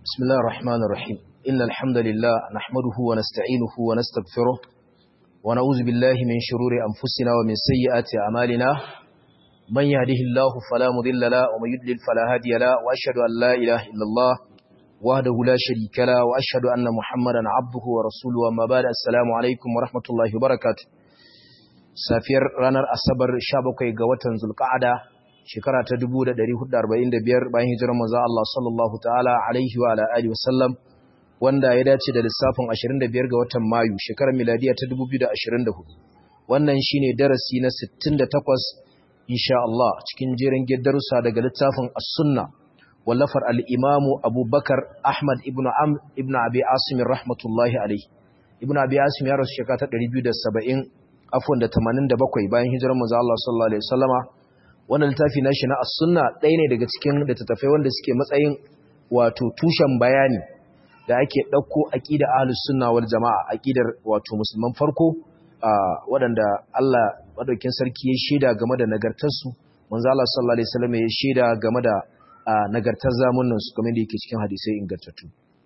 بسم الله الرحمن الرحيم إن الحمد لله نحمده ونستعينه ونستغفره ونعوذ بالله من شرور أنفسنا ومن سيئات أعمالنا من يهده الله فلا مضل له ومن يضلل فلا هادي له وأشهد أن لا إله إلا الله وحده لا شريك له وأشهد أن محمدا عبده ورسوله وما بعد السلام عليكم ورحمة الله وبركاته safiyar ranar asabar 17 ga watan zulqa'ada shekara ta 1445 bayan hijirar manzo Allah sallallahu ta'ala alaihi wa alihi wasallam wanda ya dace da lissafin 25 ga watan mayu shekarar miladiya ta 2024 wannan shine darasi na 68 insha Allah cikin jerin darussa daga littafin as-sunna wallafar al-imam Abubakar Ahmad ibn Amr ibn Abi Asim rahmatullahi alaihi ibn Abi Asim ya rasu shekara ta 270 afwan da 87 bayan hijirar manzo Allah sallallahu alaihi wasallama wannan littafi nashi na as-sunna ɗaya ne daga cikin littattafai wanda suke matsayin wato tushen bayani da ake ɗauko aqida ahlus sunna wal jamaa aqidar wato musulman farko waɗanda Allah madaukin sarki ya shaida game da nagartar su manzo Allah sallallahu alaihi wasallam ya shaida game da nagartar zamanin su kamar da yake cikin hadisai ingantattu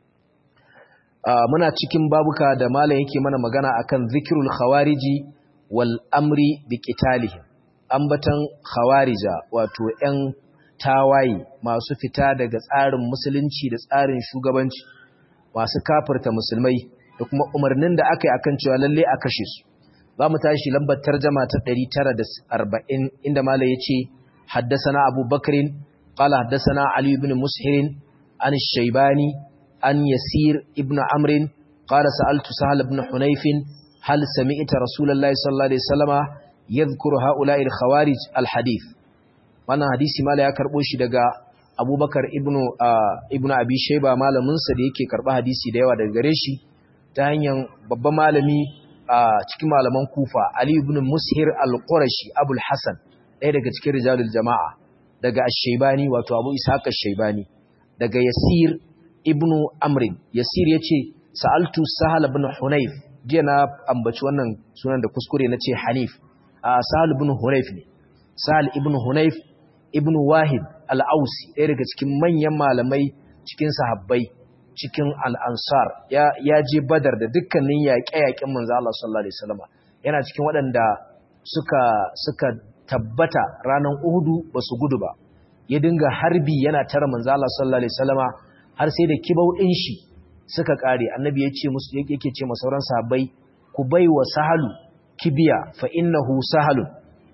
muna cikin babuka da malam yake mana magana akan zikrul khawariji wal amri bi qitalihim ambatan khawarija wato ƴan tawaye masu fita daga tsarin musulunci da tsarin shugabanci masu kafirta musulmai da kuma umarnin da aka yi akan cewa lalle a kashe su za mu tashi lambar tarjama ta 940 inda malai ya ce haddasana abu bakarin qala haddasana ali ibn mushirin an shaibani an yasir ibn amrin qala sa'altu sahal ibn hunayfin hal sami'ta rasulullahi sallallahu alaihi wasallama yadhkuru ha'ula'il khawarij alhadith wannan hadisi mala ya karbo shi daga Abubakar ibnu ibnu Abi Shayba malamin sa da yake karba hadisi da yawa daga gare shi ta hanyar babban malami a cikin malaman Kufa Ali ibn Mushir al-Qurashi Abul Hasan ɗaya daga cikin rijalul jama'a daga Ash-Shaybani wato Abu Ishaq Ash-Shaybani daga Yasir ibnu Amr Yasir yace sa'altu Sahal ibn Hunayf jiya na ambaci wannan sunan da kuskure na ce Hanif Sahal ibn Hunayf ne. Sahal ibn Hunayf ibn Wahid al-Ausi ɗaya daga cikin manyan malamai cikin sahabbai cikin al-Ansar ya ya je Badar da dukkanin yaƙe-yaƙen manzo Allah sallallahu alaihi wasallam yana cikin waɗanda suka suka tabbata ranar Uhudu basu gudu ba ya dinga harbi yana tara manzo Allah sallallahu alaihi wasallam har sai da kibau ɗin shi suka kare annabi ya ce musu yake ce ma sauran sahabbai ku bai wa sahalu kibiya fa innahu sahalun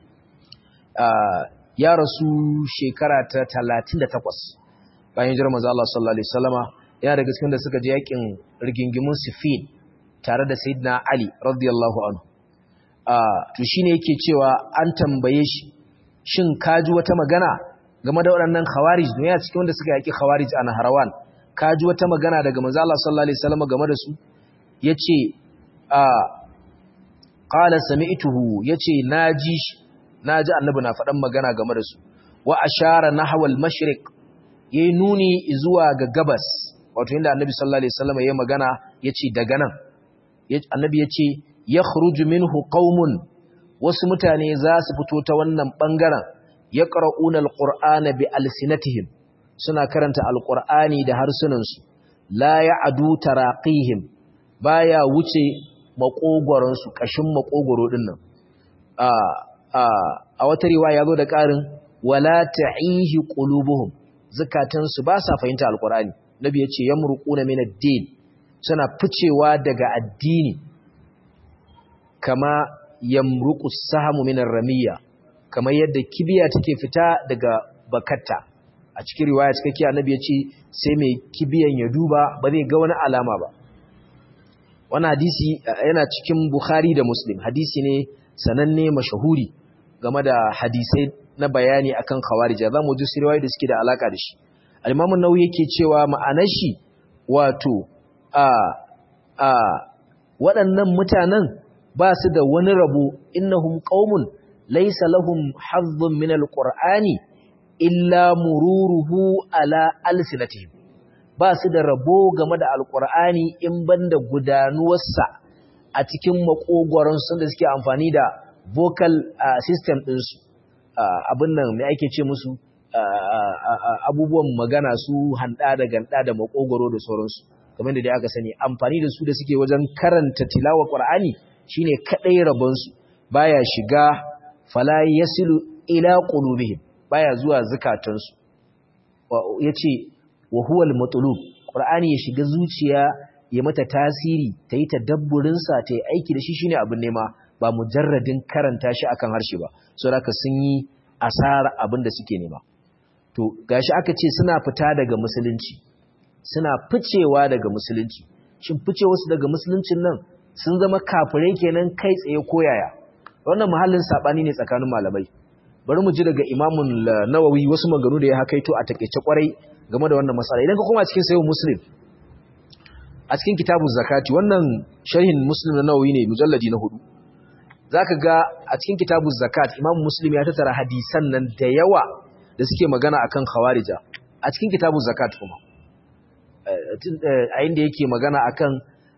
ya rasu shekara ta 38 bayan jirar manzo Allah sallallahu alaihi wasallama yana daga cikin da suka je yakin rigingimun Siffin tare da Sayyidina Ali radiyallahu anhu to shine yake cewa an tambaye shi shin kaji wata magana game da waɗannan khawarij ne ya cikin wanda suka yaki khawarij a Naharawan kaji wata magana daga manzo Allah sallallahu alaihi wasallama game da su yace a qala sami'tuhu yace naji naji annabi na faɗan magana game da su wa ashara nahwa al-mashriq yayi nuni zuwa ga gabas wato inda annabi sallallahu alaihi wasallam yayi magana yace daga nan annabi yace yakhruju minhu qaumun wasu mutane za su fito ta wannan bangaren yaqra'una al-qur'ana bi alsinatihim suna karanta al-qur'ani da harsunansu la ya'du taraqihim baya wuce makogoronsu ƙashin makogoro ɗin nan a wata riwa ya zo da ƙarin wala ta'ihi qulubuhum zakatansu ba sa fahimta alqur'ani nabi yace yamruquna min ad-din suna ficewa daga addini kama yamruqu sahamu min ar-ramiyya kamar yadda kibiya take fita daga bakatta a cikin riwaya cikakke annabi yace sai mai kibiyan ya duba ba zai ga wani alama ba wannan hadisi yana cikin Bukhari da Muslim hadisi ne sananne mashahuri game da hadisai na bayani akan khawarij za mu ji sirwaye da suke da alaka da shi al-Imam an-Nawawi yake cewa ma'anar shi wato a a waɗannan mutanen ba su da wani rabo innahum qaumun laysa lahum hazzun min al-Qur'ani illa mururuhu ala alsinatihim ba su da rabo game da alkur'ani in banda gudanuwarsa a cikin makogoronsu da suke amfani da vocal system ɗinsu abin nan mai ake ce musu abubuwan magana su handa da ganda da makogoro da sauransu kamar da dai aka sani amfani da su da suke wajen karanta tilawa qur'ani shine kadai rabon su baya shiga fala yasilu ila qulubihim baya zuwa zakatansu yace wa huwa al-matlub qur'ani ya shiga zuciya ya mata tasiri ta yi tadabburin sa ta yi aiki da shi shine abin nema ba mujarradin karanta shi akan harshe ba saboda sun yi asara abin da suke nema to gashi aka ce suna fita daga musulunci suna ficewa daga musulunci shin ficewa su daga musuluncin nan sun zama kafirai kenan kai tsaye koyaya wannan muhallin sabani ne tsakanin malamai bari mu ji daga imamun nawawi wasu maganu da ya hakaito a takeice kwarai game da wannan masala idan ka koma cikin sayyid muslim a cikin kitabuz zakati wannan sharhin muslim na nawawi ne mujalladi na hudu zaka ga a cikin kitabuz zakat imam muslim ya tattara hadisan nan da yawa da suke magana akan khawarija a cikin kitabuz zakat kuma a inda yake magana akan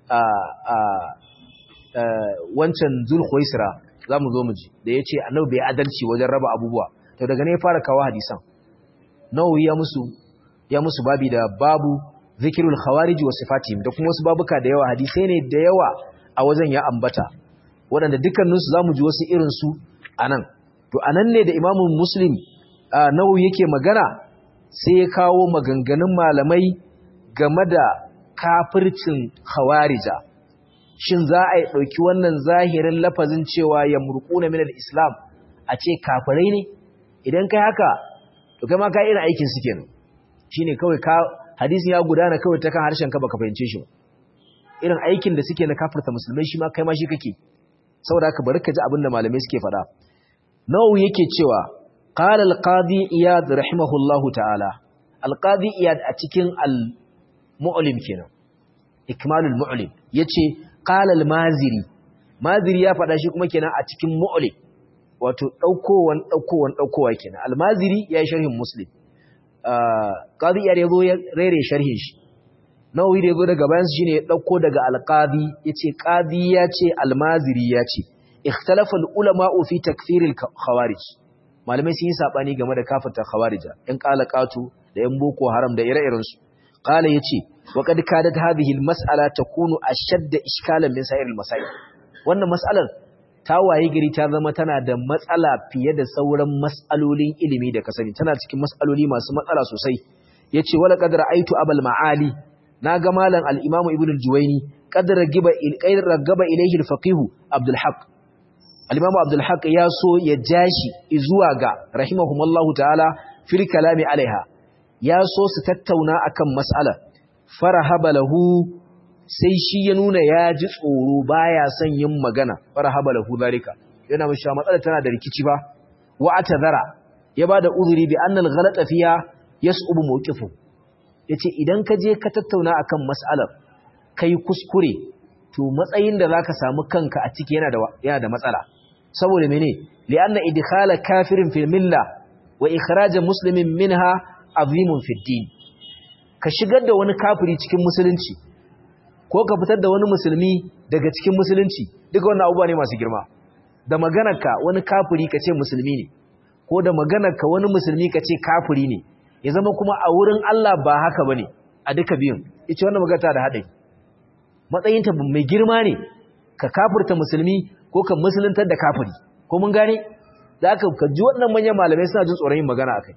wancan zulkhuisra zamu zo mu ji da yace annabi bai adalci wajen raba abubuwa to daga ne ya fara kawo hadisan nawawi ya musu ya musu babi da babu zikirul khawarij wa sifatihim da kuma wasu babuka da yawa hadisai ne da yawa a wajen ya ambata waɗanda dukkaninsu zamu ji wasu irin su anan to anan ne da imamu muslim nawawi yake magana sai ya kawo maganganun malamai game da kafircin khawarija shin za a yi ɗauki wannan zahirin lafazin cewa ya murƙuna min islam a ce kafirai ne idan kai haka to kai ma ka irin aikin su kenan shine kawai ka hadisi ya gudana kawai ta kan harshen ka baka fahimce shi ba irin aikin da suke na kafirta musulmai shi ma kai ma shi kake saboda haka bari ka ji abin da malamai suke faɗa nawawi yake cewa qala al-qadi iyad rahimahullahu ta'ala al-qadi iyad a cikin al-mu'lim kenan ikmalul mu'lim yace qala al-maziri maziri ya faɗa shi kuma kenan a cikin mu'lim wato daukowan daukowan daukowa kenan al-maziri yayi sharhin muslim qadi iyad yazo ya rere sharhin shi nawawi da yazo daga bayan shine ya dauko daga al-qadi yace qadi yace al-maziri yace ikhtalafa al-ulama fi takfir al-khawarij malamai sun yi sabani game da kafirta khawarija in qala qatu da yan boko haram da ire-iren su qala yace wa qad kadat hadhihi al-mas'ala takunu ashadda ishkalan min sa'ir al-masail wannan mas'alar ta waye gari ta zama tana da matsala fiye da sauran mas'alolin ilimi da kasani tana cikin mas'aloli masu matsala sosai yace wala qad ra'aytu abal ma'ali naga malam al-imam ibn al-juwayni qad ragiba il ragaba ilayhi al-faqih abdul haqq al-imam abdul haqq ya so ya jashi zuwa ga rahimahumullahu ta'ala fil kalami alaiha ya so su tattauna akan mas'ala farahaba lahu sai shi ya nuna ya ji tsoro baya son yin magana farahaba lahu zalika yana mishi matsala tana da rikici ba wa atazara ya bada uzuri bi annal ghalata fiha yas'ubu mawqifu yace idan ka je ka tattauna akan mas'alar kai kuskure to matsayin da zaka samu kanka a ciki yana da yana da matsala saboda mene li'anna idkhala kafirin fil milla wa ikhraj muslimin minha azimun fid din ka shigar da wani kafiri cikin musulunci ko ka fitar da wani musulmi daga cikin musulunci duka wannan abubuwa ne masu girma da maganarka wani kafiri ka ce musulmi ne ko da maganarka wani musulmi ka ce kafiri ne ya zama kuma a wurin Allah ba haka bane a duka biyun ita wannan magana da haɗari matsayinta mai girma ne ka kafirta musulmi ko ka musuluntar da kafiri ko mun gane da aka ka ji wannan manyan malamai suna jin tsoron yin magana akai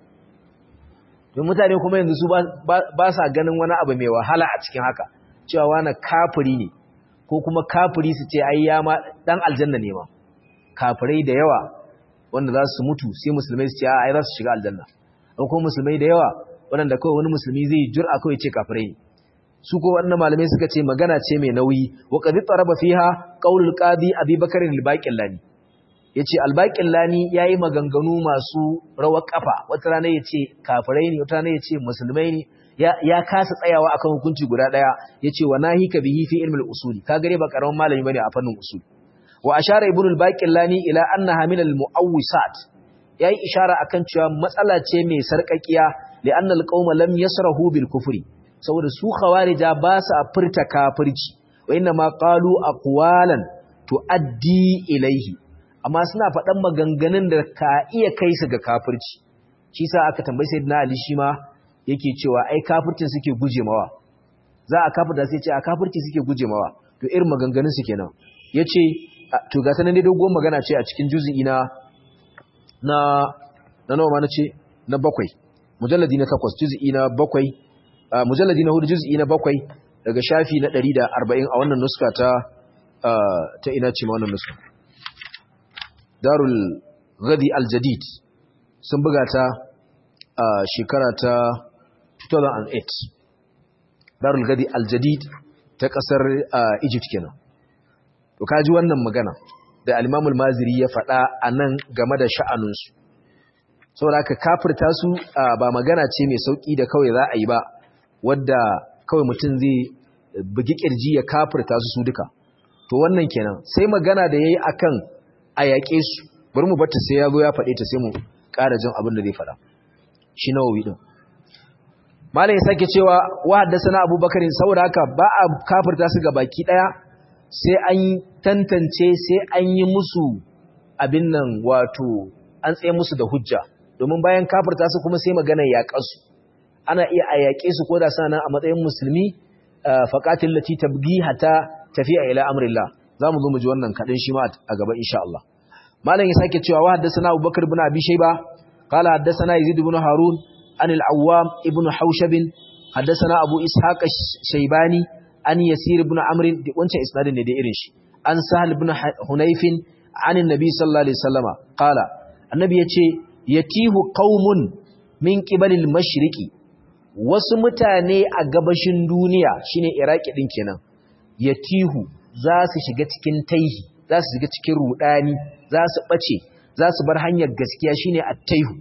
don mutane kuma yanzu su ba sa ganin wani abu mai wahala a cikin haka cewa wani kafiri ne ko kuma kafiri su ce ai ya ma dan aljanna ne ma kafirai da yawa wanda za su mutu sai musulmai su ce ai za su shiga aljanna ko kuma musulmai da yawa wanda kawai wani musulmi zai jur'a kawai ce kafirai ne su ko wannan malamai suka ce magana ce mai nauyi wa qad taraba fiha qaulul qadi abi bakr al-baqillani yace al-baqillani yayi maganganu masu rawar kafa wata rana yace kafirai ne wata rana yace musulmai ne ya kasa tsayawa akan hukunci guda daya yace wa nahika bihi fi ilmi al-usuli ka gare ba karaman malami bane a fannin usul wa ashara ibn al-baqillani ila annaha min al-mu'awwisat yayi ishara akan cewa matsala ce mai sarkakiya li'anna al-qauma lam yasrahu bil kufri saboda su khawarija ba su furta kafirci wa inna ma qalu aqwalan tuaddi ilayhi amma suna faɗan maganganun da ka iya kai su ga kafirci shi sa aka tambayi sayyidina ali shi ma yake cewa ai kafircin suke guje mawa za a kafirta sai ce a kafirci suke guje mawa to irin maganganun su kenan yace to ga sanan dai dogon magana ce a cikin juz'i na na na nawa ma nace na bakwai mujalladi na takwas juz'i na bakwai mujalladi na hudu juz'i na bakwai daga shafi na 140 a wannan nuska ta ta ina ce ma wannan nuska darul ghadi al-jadid sun buga ta a shekara ta 2008 darul ghadi al-jadid ta kasar Egypt kenan to kaji wannan magana da al-Imam al-Maziri ya faɗa anan game da sha'anunsu saboda haka kafirta su ba magana ce mai sauki da kawai za a yi ba wadda kawai mutum zai bugi kirji ya kafirta su su duka to wannan kenan sai magana da yayi akan a yaƙe su bari mu batta sai ya zo ya faɗe ta sai mu ƙara jin abin da zai faɗa shi nawawi din malam ya sake cewa wa haddathana abubakar saboda haka ba a kafirta su ga baki daya sai an tantance sai an yi musu abin nan wato an tsaye musu da hujja domin bayan kafirta su kuma sai magana yaƙansu ana iya a yaƙe su ko da suna nan a matsayin musulmi faqatil lati tabghi hatta tafiya ila amrillah zamu zo mu ji wannan kadin shi ma a gaba insha Allah malam ya sake cewa wa haddathana Abubakar ibn Abi Shayba qala haddathana Yazid ibn Harun an al-Awwam ibn Hawshab haddathana Abu Ishaq Shaybani an Yasir ibn Amr wancan isnadin ne da irin shi an Sahal ibn Hunayf an annabi sallallahu alaihi wasallama qala annabi yace yatihu qaumun min qibalil mashriqi wasu mutane a gabashin duniya shine Iraki din kenan yatihu za su shiga cikin taihi za su shiga cikin rudani za su bace za su bar hanyar gaskiya shine at-taihu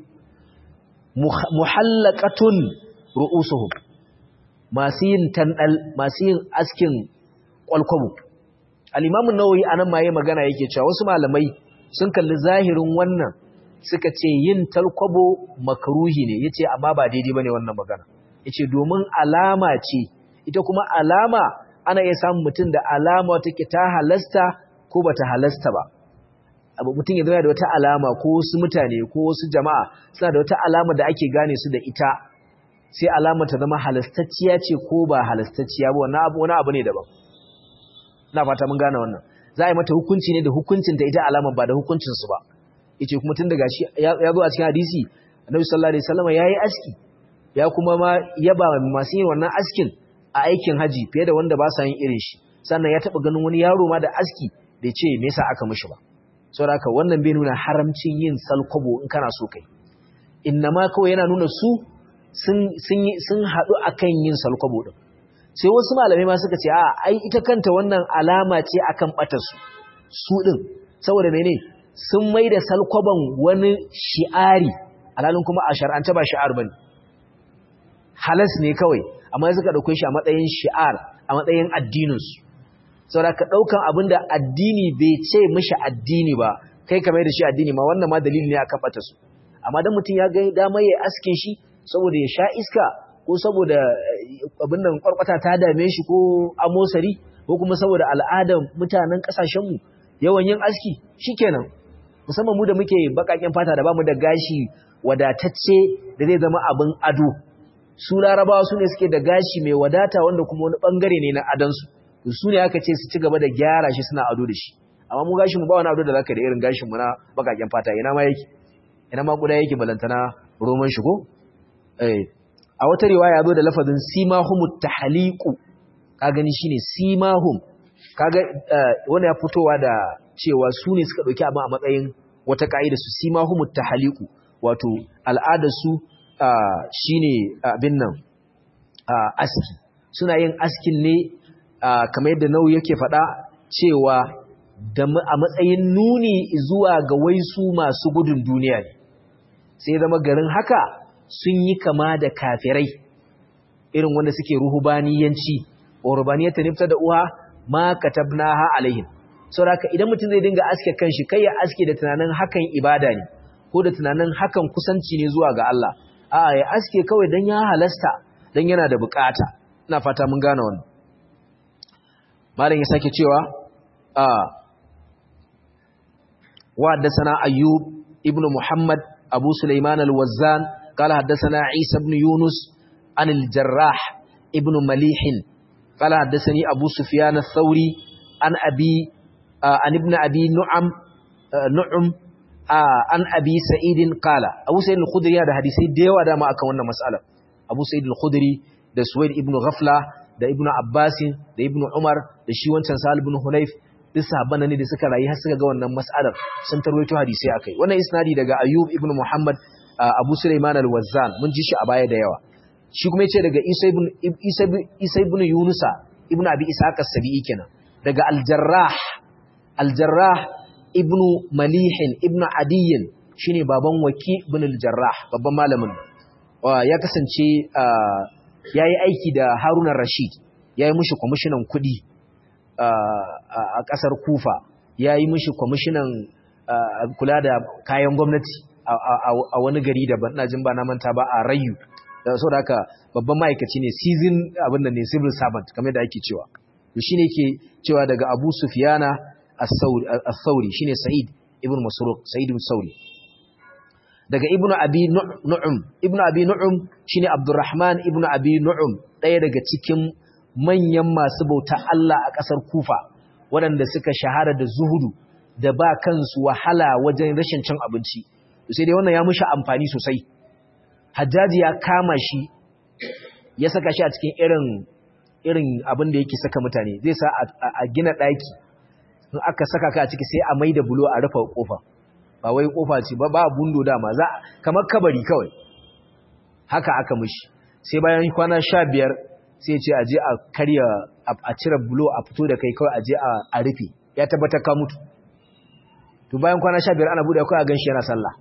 muhallaqatun ru'usuhum masu yin tandal masu yin askin kwalkwabo al-imam an-nawawi anan ma yayi magana yake cewa wasu malamai sun kalli zahirin wannan suka ce yin talkwabo makruhi ne yace amma ba daidai bane wannan magana yace domin alama ce ita kuma alama ana iya samun mutum da alama take ta halasta ko bata halasta ba abu mutum ya zama da wata alama ko wasu mutane ko wasu jama'a suna da wata alama da ake gane su da ita sai alama ta zama halastacciya ce ko ba halastacciya ba wannan abu wani abu ne daban ina fata mun gane wannan za a yi mata hukunci ne da hukuncin ta ita alama ba da hukuncin su ba yace kuma tun daga shi ya zo a cikin hadisi annabi sallallahu alaihi wasallam yayi aski ya kuma ma yaba masu yin wannan askin a aikin haji fiye da wanda ba sa yin irin shi sannan ya taba ganin wani yaro ma da aski da ce me yasa aka mishi ba saboda haka wannan bai nuna haramcin yin salkwabo in kana so kai innama kawai yana nuna su sun sun sun hadu akan yin salkwabo din sai wasu malamai ma suka ce a ai ita kanta wannan alama ce akan batar su su din saboda mene sun mai da salkwaban wani shi'ari alhalin kuma a shar'anta ba shi'ar bane halas ne kawai amma suka dauke shi a matsayin shi'ar a matsayin addininsu saboda ka daukan abinda addini bai ce mishi addini ba kai ka mai da shi addini ma wannan ma dalili ne akan bata su amma dan mutum ya ga dama yayi askin shi saboda ya sha iska ko saboda abin nan kwarkwata ta dame shi ko amosari ko kuma saboda al'adar mutanen kasashen mu yawan yin aski shikenan musamman mu da muke bakaken fata da bamu da gashi wadatacce da zai zama abin ado su larabawa su ne suke da gashi mai wadata wanda kuma wani bangare ne na adansu su ne aka ce su ci gaba da gyara shi suna ado da shi amma mu gashin mu ba wani ado da zaka da irin gashin mu na bakaken fata ina ma yake ina ma kuda yake balantana roman shi ko eh a wata riwaya zo da lafazin simahumut tahliqu ka gani shine simahum kaga wanda ya fitowa da cewa su ne suka dauki abin a matsayin wata kaida su simahumut tahliqu wato al'adar su shine abin nan aski suna yin askin ne kamar yadda nau yake faɗa cewa a matsayin nuni zuwa ga waisu masu gudun duniya ne sai zama garin haka sun yi kama da kafirai irin wanda suke ruhubaniyanci wa rubaniyata nifta da uwa ma katabnaha alaihim saboda idan mutum zai dinga aske kanshi kai ya aske da tunanin hakan ibada ne ko da tunanin hakan kusanci ne zuwa ga Allah a'a ya aske kawai dan ya halasta dan yana da bukata ina fata mun gane wannan malam ya sake cewa a wa haddathana ayyub ibnu muhammad abu sulaiman al-wazzan قال حدثنا عيسى بن يونس عن الجراح ابن مليح قال حدثني أبو سفيان الثوري عن أبي آه عن ابن أبي نعم آه نعم آه عن أبي سعيد قال أبو سعيد الخدري هذا حديثي ديوا دا ما أكا wannan mas'ala Abu Sa'id al-Khudri da Suwaid ibn Ghafla da Ibn Abbas da Ibn Umar da shi wancan Sa'al ibn Hunayf duk sahabban ne da suka rayu har suka ga wannan mas'alar sun tarwaito hadisi akai wannan isnadi daga Ayyub ibn Muhammad Abu Sulaiman al-Wazzan mun ji shi a baya da yawa shi kuma yace daga Isa ibn Isa Isa ibn Yunusa ibn Abi Ishaq as-Sabi'i kenan daga Al-Jarrah Al-Jarrah ibn Malih ibn Adiy shine baban Waki ibn Al-Jarrah babban malamin ya kasance yayi aiki da Harun ar-Rashid yayi mushi kwamishinan kuɗi a ƙasar Kufa yayi mushi kwamishinan kula da kayan gwamnati a wani gari daban ina jin ba na manta ba a Rayu da so da haka babban ma'aikaci ne season abin da ne civil servant kamar da ake cewa to shine yake cewa daga Abu Sufyana as-Sauri shine Sa'id ibn Masruq Sa'id ibn Sauri daga Ibn Abi Nu'um Ibn Abi Nu'um shine Abdurrahman ibn Abi Nu'um ɗaya daga cikin manyan masu bauta Allah a ƙasar Kufa waɗanda suka shahara da zuhudu da ba kansu wahala wajen rashin cin abinci sai dai wannan ya mushi amfani sosai hajjaji ya kama shi ya saka shi a cikin irin irin abin da yake saka mutane zai sa a gina ɗaki in aka saka ka a ciki sai a maida bulo a rufe kofa ba wai kofa ce ba ba bundo dama za kamar kabari kawai haka aka mishi sai bayan kwana sha biyar sai ce a je a karya a cire bulo a fito da kai kawai a je a rufe ya tabbatar ka mutu to bayan kwana sha biyar ana buɗe kawai a gan shi yana sallah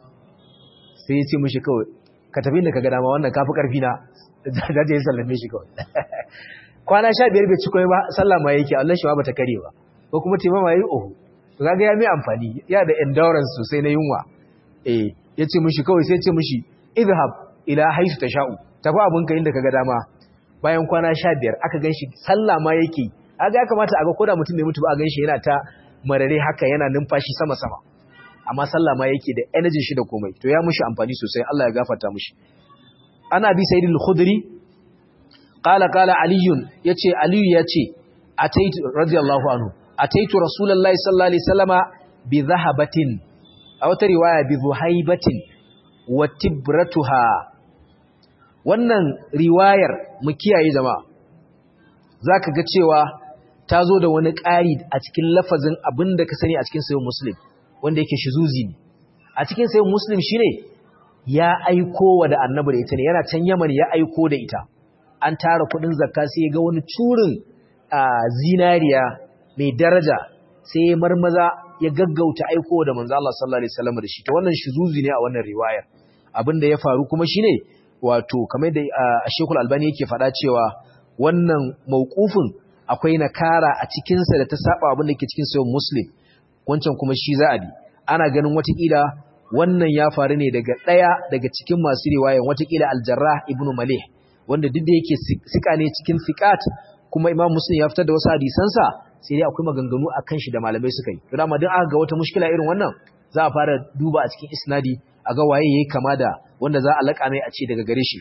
sai ya ce mishi kawai ka tafi da ka ga dama wannan kafi karfi na da je sallame shi kawai kwana sha biyar bai ci komai ba sallah ma yake Allah shi ma bata kare ba ko kuma tema ma yi oho to kaga ya mai amfani ya da endurance sosai na yunwa eh ya ce mishi kawai sai ya ce mishi idhab ila haisu tasha'u tafi abun ka inda kaga dama bayan kwana sha biyar aka gan shi sallah ma yake kaga ya kamata a ga koda mutum bai mutu ba a gan shi yana ta marare haka yana numfashi sama sama amma sallah ma yake da energy shi da komai to ya mushi amfani sosai Allah ya gafarta mushi ana bi sayyid al-khudri qala qala ali yace ali yace ataitu radiyallahu anhu ataitu rasulullahi sallallahu alaihi wasallama bi dhahabatin a wata riwaya bi dhuhaibatin wa tibratuha wannan riwayar mu kiyaye jama'a zaka ga cewa ta zo da wani ƙari a cikin lafazin abinda ka sani a cikin sayyid muslim wanda yake shizuzi ne a cikin sayin muslim shine ya aiko wa da annabi da ita ne yana can yaman ya aiko da ita an tara kudin zakka sai ga wani curin zinariya mai daraja sai ya marmaza ya gaggauta aiko da manzo Allah sallallahu alaihi wasallam da shi to wannan shizuzi ne a wannan riwayar abinda ya faru kuma shine wato kamar da Sheikhul Albani yake faɗa cewa wannan mauqufin akwai nakara a cikin sa da ta saba abin da ke cikin sayin muslim wancan kuma shi za a bi ana ganin watakila wannan ya faru ne daga ɗaya daga cikin masu riwayan watakila aljarrah ibn malih wanda duk da yake sika ne cikin fiqat kuma imam muslim ya fitar da wasu hadisansa sai dai akwai maganganu akan shi da malamai suka yi to dama duk aka ga wata mushkila irin wannan za a fara duba a cikin isnadi a ga waye yayi kama da wanda za a laka mai a ce daga gare shi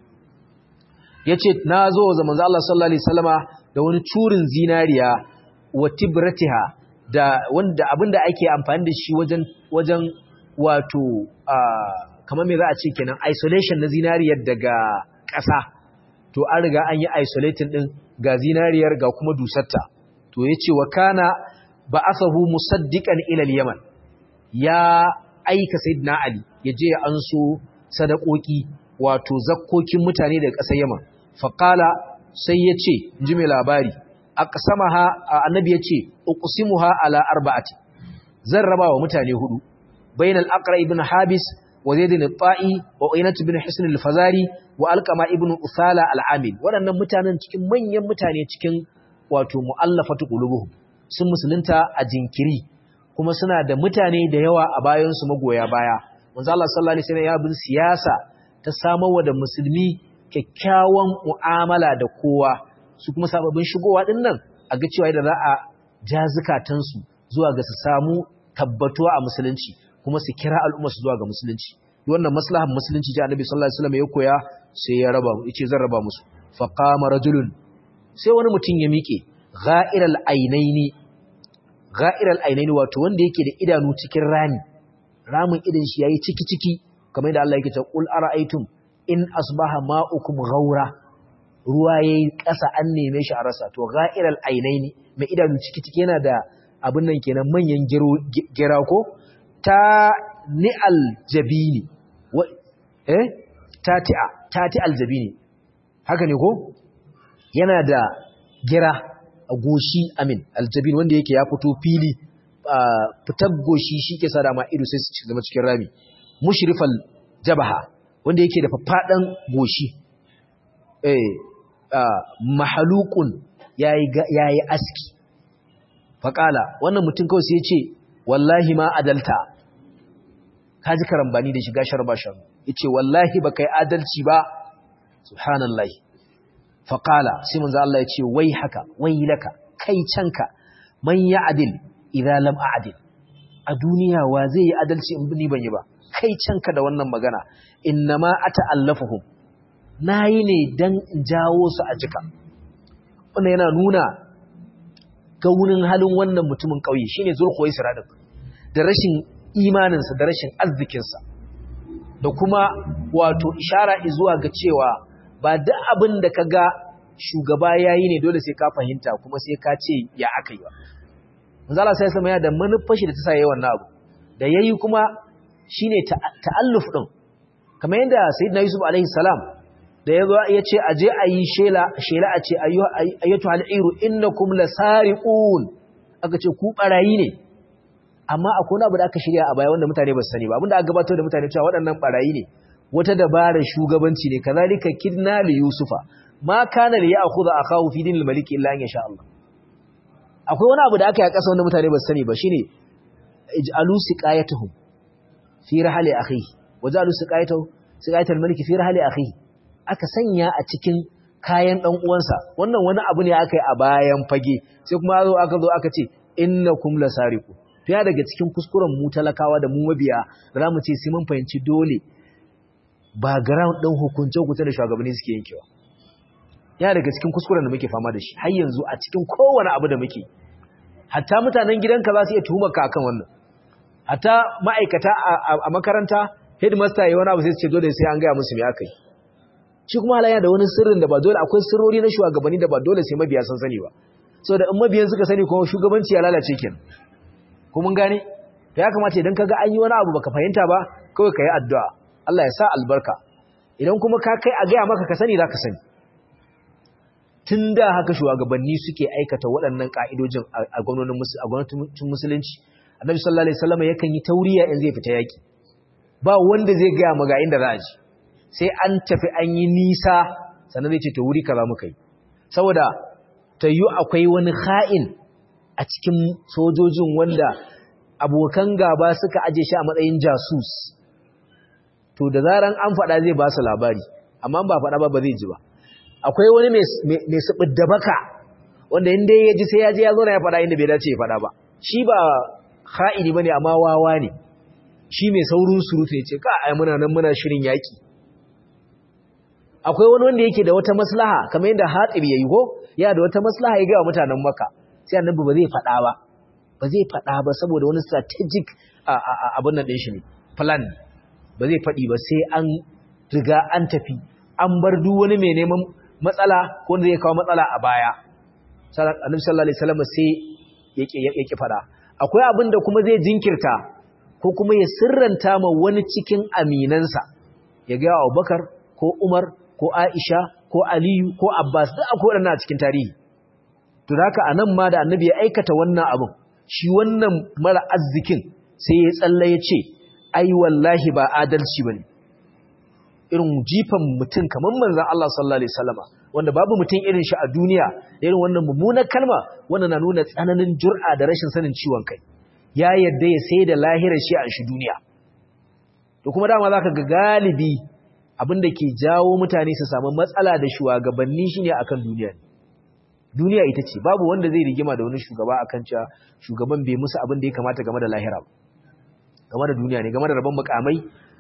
yace na zo wa manzo Allah sallallahu alaihi wasallama da wani curin zinariya wa tibratiha da wanda abinda ake amfani da shi wajen wajen wato kamar me za a ce kenan isolation na zinariyar daga ƙasa to an riga an yi isolating din ga zinariyar ga kuma dusarta to yace wa kana ba'athahu musaddiqan ila al-yaman ya aika sayyidina ali yaje ya anso sadakoki wato zakkokin mutane daga ƙasar yaman faqala sai yace inji mai labari aqsamaha annabi yace uqsimuha ala arba'ati zan raba wa mutane hudu bainal aqra ibn habis wa zaid ibn ta'i wa aynat ibn hisn al-fazari wa alqama ibn usala al-amil wadannan mutanen cikin manyan mutane cikin wato muallafatu qulubuhum sun musulunta a jinkiri kuma suna da mutane da yawa a bayan su magoya baya manzo Allah sallallahu alaihi wasallam ya bin siyasa ta samarwa da musulmi kyakkyawan mu'amala da kowa su kuma sababbin shigowa din nan a ga cewa da za a ja zukatansu zuwa ga su samu tabbatuwa a musulunci kuma su kira al'umma su zuwa ga musulunci wannan maslahan musulunci ji annabi sallallahu alaihi wasallam ya koya sai ya raba yace zan raba musu fa qama rajulun sai wani mutum ya miƙe gha'iral ainaini gha'iral ainaini wato wanda yake da idanu cikin rami ramin idan shi yayi ciki ciki kamar yadda Allah yake cewa qul ara'aytum in asbaha ma'ukum ghaura ruwa yayi ƙasa an neme shi a rasa to gha'iral ainaini mai idanu ciki ciki yana da abin nan kenan manyan gira ko ta ni'al jabini eh tati'a tati'al jabini haka ne ko yana da gira a goshi amin aljabin wanda yake ya fito fili fitar goshi shi ke sa dama ido sai su zama cikin rami mushrifal jabaha wanda yake da faffaɗan goshi eh mahalukun yayi aski faƙala wannan mutum kawai sai ya ce wallahi ma adalta ka ji karambani da shiga sharbashan ya ce wallahi ba kai adalci ba subhanallah faƙala sai manzo Allah ya ce wai haka wai laka kai canka man ya adil idza lam a'dil a duniya wa zai yi adalci in ni ban yi ba kai canka da wannan magana innama ata'allafuhum nayi ne dan in jawo su a jika wannan yana nuna gaunin halin wannan mutumin ƙauye shine zulkhuwaisira din da rashin imaninsa da rashin arzikinsa da kuma wato ishara zuwa ga cewa ba duk abin da ka ga shugaba yayi ne dole sai ka fahimta kuma sai ka ce ya akai ba manzala sai sama ya da manufashi da ta sa yayi wannan abu da yayi kuma shine ta'alluf din kamar yadda sayyidina yusuf alaihi salam da ya zo ya ce aje a yi shela a ce ayyatu al'iru innakum lasariqun aka ce ku barayi ne amma akwai wani abu da aka shirya a baya wanda mutane ba su sani ba abinda aka gabatar da mutane cewa waɗannan barayi ne wata dabarar shugabanci ne kazalika kidna li yusufa ma kana li ya'khudha akahu fi dinil malik illa an yasha Allah akwai wani abu da aka yi a ƙasa wanda mutane ba su sani ba shine ij'alu siqayatuhum fi rahli akhihi waj'alu siqayatuhum siqayatul malik fi rahli akhihi aka sanya a cikin kayan ɗan uwansa wannan wani abu ne aka yi a bayan fage sai kuma zo aka zo aka ce innakum lasariqu to ya daga cikin kuskuren mu talakawa da mu mabiya da zamu ce sai mun fahimci dole background ɗin hukunce hukunce da shugabanni suke yankewa ya daga cikin kuskuren da muke fama da shi har yanzu a cikin kowane abu da muke hatta mutanen gidanka za su iya tuhumar ka akan wannan hatta ma'aikata a makaranta headmaster yayi wani abu sai su ce dole sai an gaya musu me aka yi shi kuma halayya da wani sirrin da ba dole akwai sirrori na shugabanni da ba dole sai mabiya sun sani ba so da in mabiyan suka sani kuma shugabanci ya lalace kenan ko mun gane to ya kamata idan kaga an yi wani abu baka fahimta ba kawai kai addu'a Allah ya sa albarka idan kuma ka kai a gaya maka ka sani zaka sani tunda haka shugabanni suke aikata waɗannan ka'idojin a gwamnatin a gwamnatin musulunci Annabi sallallahu alaihi wasallam yakan yi tauriya in zai fita yaki ba wanda zai gaya maga inda za a ji sai an tafi an yi nisa sannan zai ce to wuri kaza muka yi saboda ta yi akwai wani ha'in a cikin sojojin wanda abokan gaba suka aje shi a matsayin jasus to da zaran an faɗa zai ba su labari amma ba faɗa ba ba zai ji ba akwai wani mai subid da baka wanda inda ya ji sai ya je ya zo na ya faɗa inda bai dace ya faɗa ba shi ba ha'ini bane amma wawa ne shi mai saurin surutu ya ce ka ai muna nan muna shirin yaki akwai wani wanda yake da wata maslaha kamar yadda Hatib yayi ko ya da wata maslaha ya ga mutanen Makka sai annabi ba zai fada ba ba zai fada ba saboda wani strategic abun nan din shi ne plan ba zai fadi ba sai an riga an tafi an bar duk wani mai neman matsala ko wanda zai kawo matsala a baya annabi sallallahu alaihi wasallam sai yake yake fada akwai abin da kuma zai jinkirta ko kuma ya sirranta ma wani cikin aminansa ya ga Abubakar ko Umar ko Aisha ko Aliyu ko Abbas duk akwai waɗannan a cikin tarihi to haka anan ma da annabi ya aikata wannan abin shi wannan mara arzikin sai ya tsalla ya ce ai wallahi ba adalci bane irin jifan mutum kamar manzon Allah sallallahu alaihi wasallama wanda babu mutum irin shi a duniya irin wannan mummunar kalma wannan na nuna tsananin jur'a da rashin sanin ciwon kai ya yadda ya sai da lahirar shi a shi duniya to kuma dama zaka ga galibi abin da ke jawo mutane su samu matsala da shugabanni shine akan duniya duniya ita ce babu wanda zai rigima da wani shugaba akan cewa shugaban bai musu abin da ya kamata game da lahira game da duniya ne game da rabon mukamai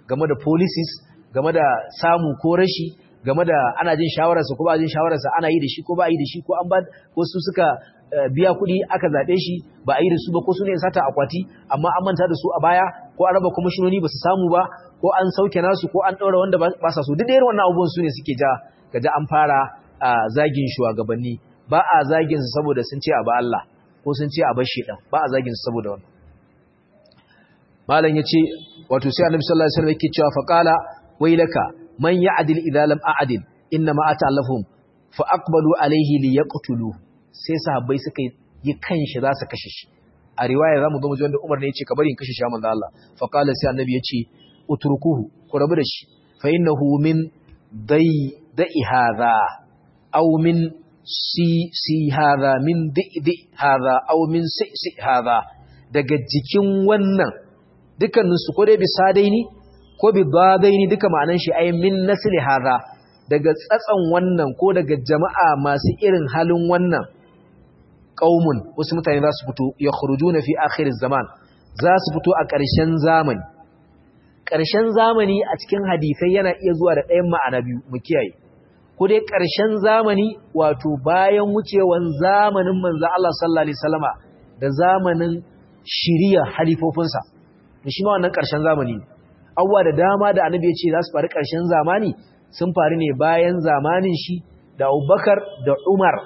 game da policies game da samu ko rashi game da ana jin shawararsa ko ba jin shawararsa ana yi da shi ko ba yi da shi ko an ba ko su suka biya kuɗi aka zaɓe shi ba a yi da su ba ko su ne sata akwati amma an manta da su a baya ko an raba kwamishinoni ba su samu ba ko an sauke nasu ko an ɗaura wanda ba sa so duk da irin wannan abubuwan su ne suke ja ka ji an fara zagin shugabanni ba a zagin su saboda sun ce a ba Allah ko sun ce a bar shi dan ba a zagin su saboda wannan malam yace wato sai annabi sallallahu alaihi wasallam yake cewa faqala wailaka man ya'dil idza lam a'dil inna ma ata'allafhum fa aqbalu alayhi liyaqtulu sai sahabbai suka yi kanshi za su kashe shi a riwaya zamu zo mu ji wanda Umar ne yace ka bari in kashe shi manzo Allah fa qala sai annabi yace utrukuhu ku rabu da shi fa innahu min dai da'i hadha aw min si si hadha min di hadha aw min si si hadha daga jikin wannan dukkanin su ko dai bisa daini ko bi daini duka ma'anan shi ai min nasli hadha daga tsatsan wannan ko daga jama'a masu irin halin wannan qaumun wasu mutane za su fito ya khurujuna fi akhir zaman za su fito a ƙarshen zamani ƙarshen zamani a cikin hadisai yana iya zuwa da ɗayan ma'ana biyu mu kiyaye ko dai ƙarshen zamani wato bayan wucewan zamanin manzo Allah sallallahu alaihi wasallama da zamanin shiriya halifofinsa to shi ma wannan ƙarshen zamani ne abubuwa da dama da annabi ya ce za su faru ƙarshen zamani sun faru ne bayan zamanin shi da Abubakar da Umar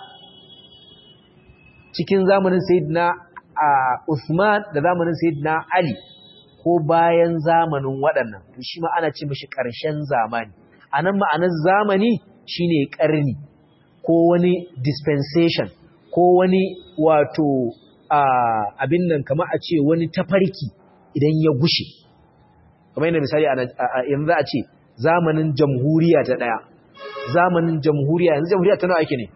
cikin zamanin Sayyidina Uthman da zamanin Sayyidina Ali ko bayan zamanin waɗannan to shi ma ana ce mishi ƙarshen zamani anan ma'anar zamani shine ƙarni ko wani dispensation ko wani wato abin nan kamar a ce wani tafarki idan ya gushe kamar yadda misali yanzu a ce zamanin jamhuriya ta ɗaya zamanin jamhuriya yanzu jamhuriya ta nawa ake ne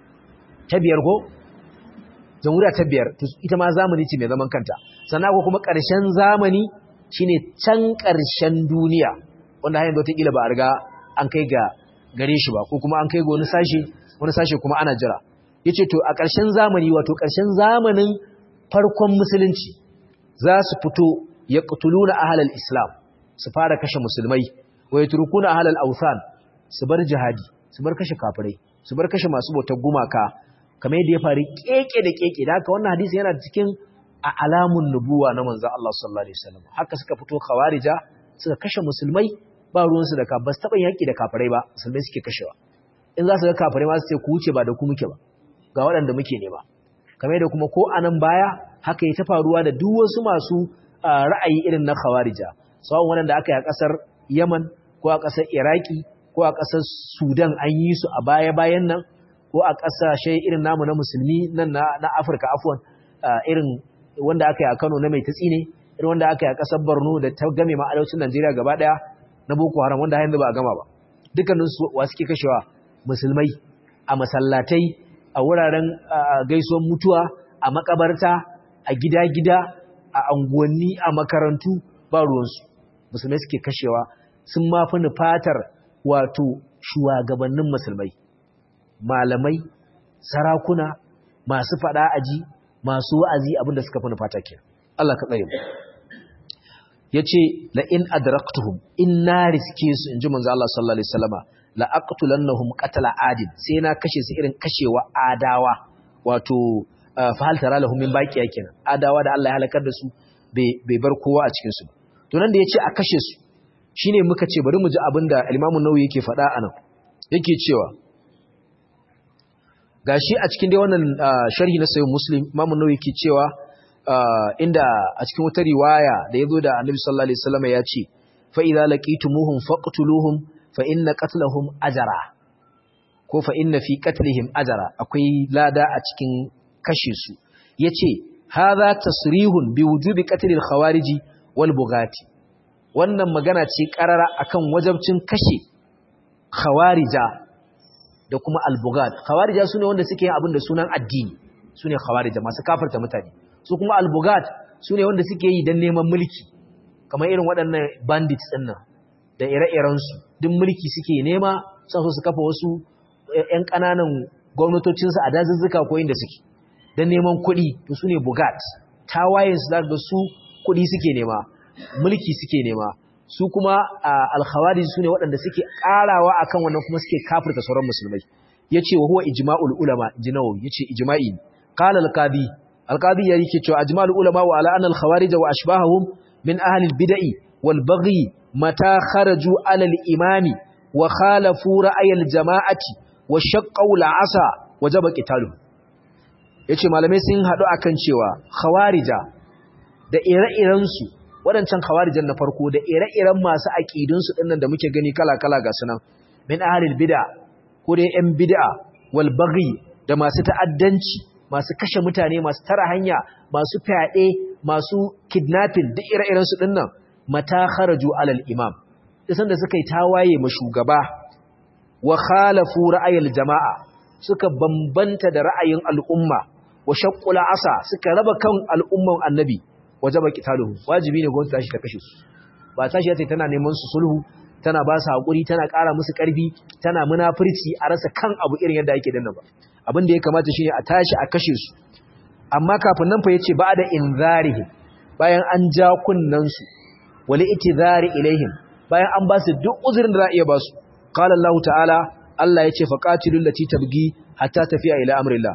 ta biyar ko jamhuriya ta biyar ita ma zamani ce mai zaman kanta sannan ko kuma ƙarshen zamani shine can ƙarshen duniya wanda hanyar wata ƙila ba a riga an kai ga gare shi ba ko kuma an kai ga wani sashe wani sashe kuma ana jira yace to a ƙarshen zamani wato ƙarshen zamanin farkon musulunci za su fito yaqtuluna ahlal islam su fara kashe musulmai wa yatrukuna ahlal awthan su bar jihadi su bar kashe kafirai su bar kashe masu bautar gumaka kamar yadda ya faru keke da keke da haka wannan hadisi yana cikin a alamun nubuwa na manzon Allah sallallahu alaihi wasallam haka suka fito khawarija suka kashe musulmai ba ruwansu da ka ba su taɓa yaƙi da kafirai ba musulmai suke kashewa in za su ga kafirai ma su ce ku wuce ba da ku muke ba ga waɗanda muke nema kamar da kuma ko a nan baya haka ya ta faruwa da duk wasu masu ra'ayi irin na khawarija sawan waɗanda aka yi a ƙasar yaman ko a ƙasar iraki ko a ƙasar sudan an yi su a baya-bayan nan ko a ƙasashe irin namu na musulmi nan na afirka afuwan irin wanda aka yi a kano na mai tatsi ne irin wanda aka yi a ƙasar borno da ta game ma arewacin najeriya gaba ɗaya na boko haram wanda yanzu ba a gama ba dukkaninsu wa suke kashewa musulmai a masallatai a wuraren gaisuwan mutuwa a makabarta a gida-gida a anguwanni a makarantu ba ruwansu musulmai suke kashewa sun mafi nufatar wato shugabannin musulmai malamai sarakuna masu fada aji masu wa'azi abinda suka fi nufata ke Allah ka tsare mu ya ce la'in adraktuhum in na riske su in ji manzo Allah sallallahu Alaihi wasallama la'aqtulannahum qatala adin sai na kashe su irin kashewa adawa wato fahal tara lahum min baqiya kenan adawa da Allah ya halakar da su bai bar kowa a cikin su to nan da yace a kashe su shine muka ce bari mu ji abinda Imam Nawawi yake faɗa anan yake cewa gashi a cikin dai wannan sharhi na Sahih Muslim Imam Nawawi yake cewa inda a cikin wata riwaya da yazo da Annabi sallallahu alaihi wasallam ya ce fa idza laqitumuhum faqtuluhum fa inna qatlahum ajra ko fa inna fi qatlihim ajra akwai lada a cikin kashe su yace hadha tasrihun bi wujubi qatl al khawariji wal bughati wannan magana ce karara akan wajabcin kashe khawarija da kuma al bughat khawarija sune wanda suke yin abin da sunan addini sune khawarija masu kafirta mutane su kuma al bughat sune wanda suke yi dan neman mulki kamar irin waɗannan bandits ɗin nan da ire-irensu duk mulki suke nema sa su kafa wasu ‘yan ƙananan gwamnatocinsu a dazuzzuka ko inda suke don neman kuɗi to su ne bugat tawayensu za ga su kuɗi suke nema mulki suke nema su kuma al-khawarij sune waɗanda suke karawa akan wannan kuma suke kafirta sauran musulmai yace wa huwa ijma'ul ulama jinawi yace ijma'i qala al-qadi al-qadi yake cewa ajma'ul ulama wa ala anna al-khawarij wa ashbahahum min ahli al-bid'i wal baghi mata kharaju ala al-imami wa khalafu ra'ay al-jama'ati wa shaqqu al-'asa wajaba qitaluhum yace malamai sun hadu akan cewa khawarija da ire-irensu waɗancan khawarijan na farko da ire-iren masu aƙidunsu ɗinnan da muke gani kala-kala ga sunan min ahalil bid'a ko dai ƴan bid'a wal baghi da masu ta'addanci masu kashe mutane masu tara hanya masu fyaɗe masu kidnapping duk ire-iren su ɗinnan mata kharaju alal imam isan da suka yi tawaye ma shugaba wa khalafu ra'ayil jama'a suka bambanta da ra'ayin al'umma wa shaqqul asa suka raba kan al'umman annabi wajaba qitaluhu wajibi ne gwamnati tashi ta kashe su ba tashi yace tana neman su sulhu tana ba su hakuri tana ƙara musu ƙarfi tana munafurci a rasa kan abu irin yadda ake danna ba abin da ya kamata shine a tashi a kashe su amma kafin nan fa yace ba'da inzarihi bayan an ja kunnan su wali itizari ilaihim bayan an ba su duk uzurin da za a iya ba su qala Allah ta'ala Allah yace faqatilul lati tabgi hatta tafiya ila amrillah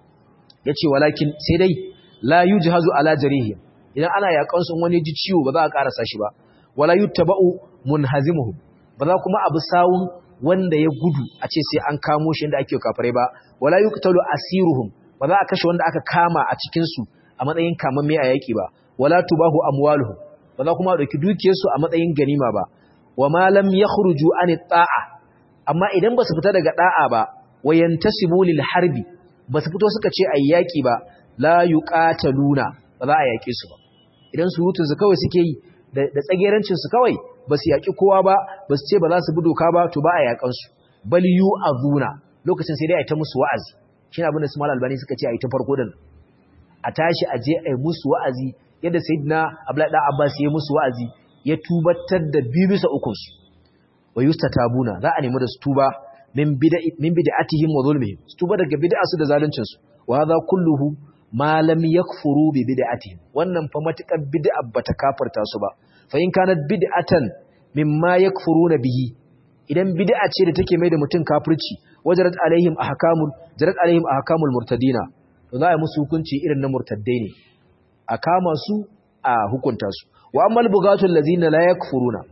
yace walakin sai dai la yujhazu ala jarihim idan ana yakan sun wani ji ciwo ba za a karasa shi ba wala yuttaba'u munhazimuhum ba za kuma abu sawun wanda ya gudu a ce sai an kamo shi inda ake kafare ba wala yuqtalu asiruhum ba za a kashe wanda aka kama a cikin su a matsayin kamamme a yaki ba wala tubahu amwaluhum ba za kuma dauki dukiyar su a matsayin ganima ba wa ma lam yakhruju an ta'a amma idan ba su fita daga da'a ba wayantasibu lil harbi ba su fito suka ce ayi yaki ba la yuqataluna ba za a yake su ba idan surutun su kawai suke yi da tsagerancin su kawai ba su yaki kowa ba ba su ce ba za su bi doka ba to ba a yakan su bal yu'azuna lokacin sai dai a ta musu wa'azi shine abin da su mal albani suka ce a yi ta farko din a tashi a je a yi musu wa'azi yadda sayyidina abdullahi dan abbas ya musu wa'azi ya tubatar da biyu bisa ukun su wa yustatabuna za a nemi da su tuba min bid'a min bid'atihim wa zulmihim su tuba daga bid'a su da zaluncin su wa hadha kulluhu ma lam yakfuru bi bid'atihim wannan fa matukar bid'a bata kafarta su ba fa in kanat bid'atan mimma yakfuruna bihi idan bid'a ce da take mai da mutum kafirci wajarat alaihim ahkamul jarat alaihim ahkamul murtadina to za a yi musu hukunci irin na murtaddai ne a kama su a hukunta su wa ammal bugatul ladina la yakfuruna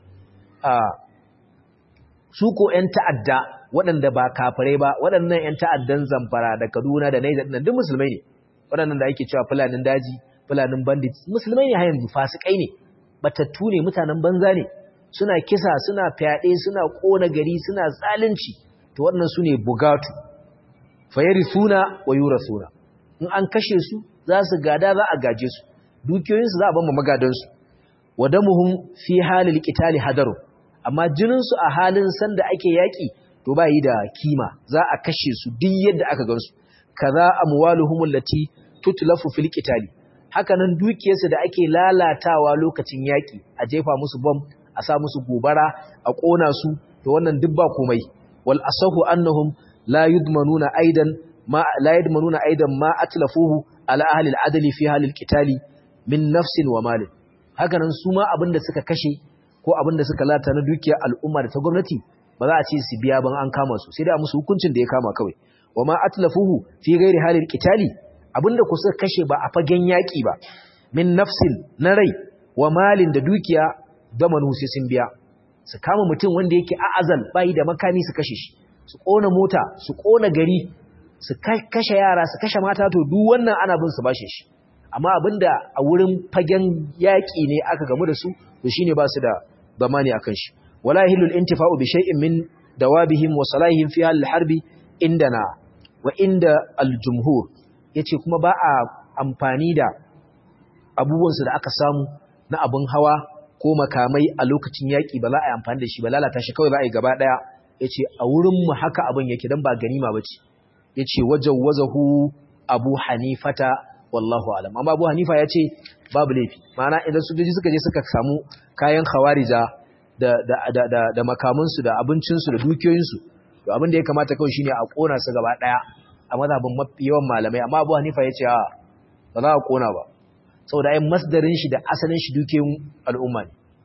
a su ko ƴan ta'adda waɗanda ba kafirai ba waɗannan ƴan ta'addan zamfara da Kaduna da Niger duk musulmai ne waɗannan da ake cewa fulanin daji fulanin bandit musulmai ne har yanzu fasikai ne batattu ne mutanen banza ne suna kisa suna fyaɗe suna ƙona gari suna zalunci to waɗannan su ne bugatu fayari suna wa yura suna in an kashe su za su gada za a gaje su dukiyoyinsu za a bamba magadansu wadamuhum fi halil qitali hadaru amma jininsu a halin sanda ake yaƙi to ba yi da kima za a kashe su duk yadda aka gansu kaza amwaluhum allati tutlafu fil qitali hakanan dukiyarsu da ake lalatawa lokacin yaki a jefa musu bomb a sa musu gobara a kona su to wannan duk ba komai wal asahu annahum la yudmanuna aidan ma la yudmanuna aidan ma atlafuhu ala ahli al adli fi halil qitali min nafsin wa malin hakanan su ma abinda suka kashe ko abinda suka lata na dukiyar al'umma da ta gwamnati ba za a ce su biya ban an kama su sai da musu hukuncin da ya kama kawai wa ma atlafuhu fi ghairi halil qitali abinda ku suka kashe ba a fagen yaki ba min nafsin na rai wa malin da dukiya zamanu sai sun biya su kama mutum wanda yake a'azal bai da makami su kashe shi su kona mota su kona gari su kashe yara su kashe mata to duk wannan ana bin su bashe shi amma abinda a wurin fagen yaki ne aka gamu da su to shine ba su da zamani akan shi wala yahillu al-intifa'u bi shay'in min dawabihim wa salahihim fi al-harbi indana wa inda al-jumhur yace kuma ba a amfani da abubuwansu da aka samu na abun hawa ko makamai a lokacin yaki ba za a yi amfani da shi ba lalata shi kawai za a yi gaba daya yace a wurin mu haka abin yake dan ba ganima bace yace wajawwazahu abu hanifata wallahu alam amma abu hanifa yace babu laifi ma'ana idan sojoji suka je suka samu kayan khawarija da da da da, da makamansu da abincinsu da dukiyoyinsu to abin da ya kamata kawai shine a kona su gaba daya a mazhabin yawan malamai amma Abu Hanifa yace a ba za a kona ba saboda ai masdarin shi da asalin shi dukiyoyin al'umma ne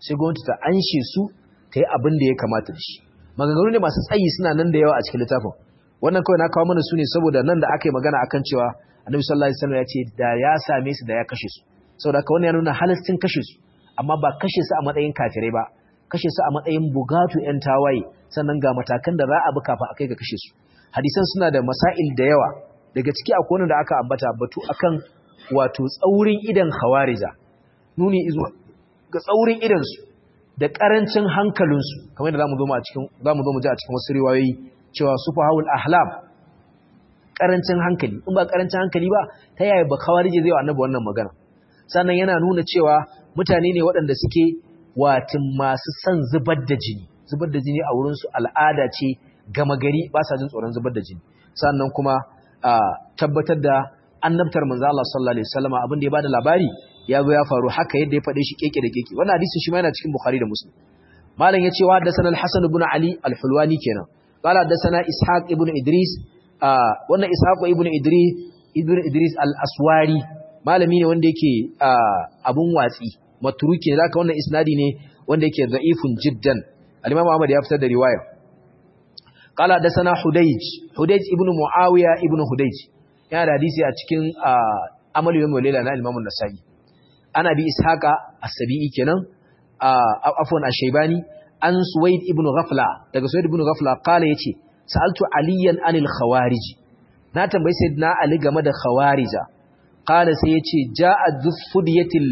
sai gwamnati ta anshe su ta yi abin da ya kamata da shi maganganu ne masu tsayi suna nan da yawa a cikin littafin wannan kawai na kawo mana su ne saboda nan da aka yi magana akan cewa annabi sallallahu alaihi wasallam ya ce da ya same su da ya kashe su saboda haka wannan ya nuna halastin kashe su amma ba kashe su a matsayin kafirai ba kashe su a matsayin bugatu yan tawaye sannan ga matakan da za a bi kafin a kai ga kashe su hadisan suna da masail da yawa daga ciki akwai wanda aka ambata batu akan wato tsaurin idan khawarija nuni izuwa ga tsaurin idan su da karancin hankalinsu kamar yadda zamu zo mu a cikin zamu zo mu ji a cikin wasu riwayoyi cewa sufahul ahlam karancin hankali in ba karancin hankali ba ta yaya ba khawarije zai wa annabi wannan magana sannan yana nuna cewa mutane ne waɗanda suke watin masu son zubar da jini zubar da jini a wurin su al'ada ce gama gari ba sa jin tsoron zubar da jini sannan kuma tabbatar da annabtar manzo Allah sallallahu alaihi wasallam abin da ya bada labari ya zo ya faru haka yadda ya faɗe shi keke da keke wannan hadisin shi ma yana cikin Bukhari da Muslim malam ya ce wa haddathana al-Hasan ibn Ali al-Hulwani kenan qala haddathana Ishaq ibn Idris wannan Ishaq ibn Idris ibn Idris al-Aswari malami ne wanda yake abun watsi maturuki ne zaka wannan isnadi ne wanda yake da'ifun jiddan al-Imam Ahmad ya fitar da riwaya qala haddathana Hudayj Hudayj ibn Muawiya ibn Hudayj yana da hadisi a cikin amalu yawm wal na Imam an-Nasa'i ana bi ishaqa as-sabi'i kenan afwan ash-shaybani an suwaid ibn ghafla daga suwaid ibn ghafla kala yace sa'altu aliyan anil khawarij na tambayi sayyidina ali game da khawarija kala sai yace ja'a dhufdiyatil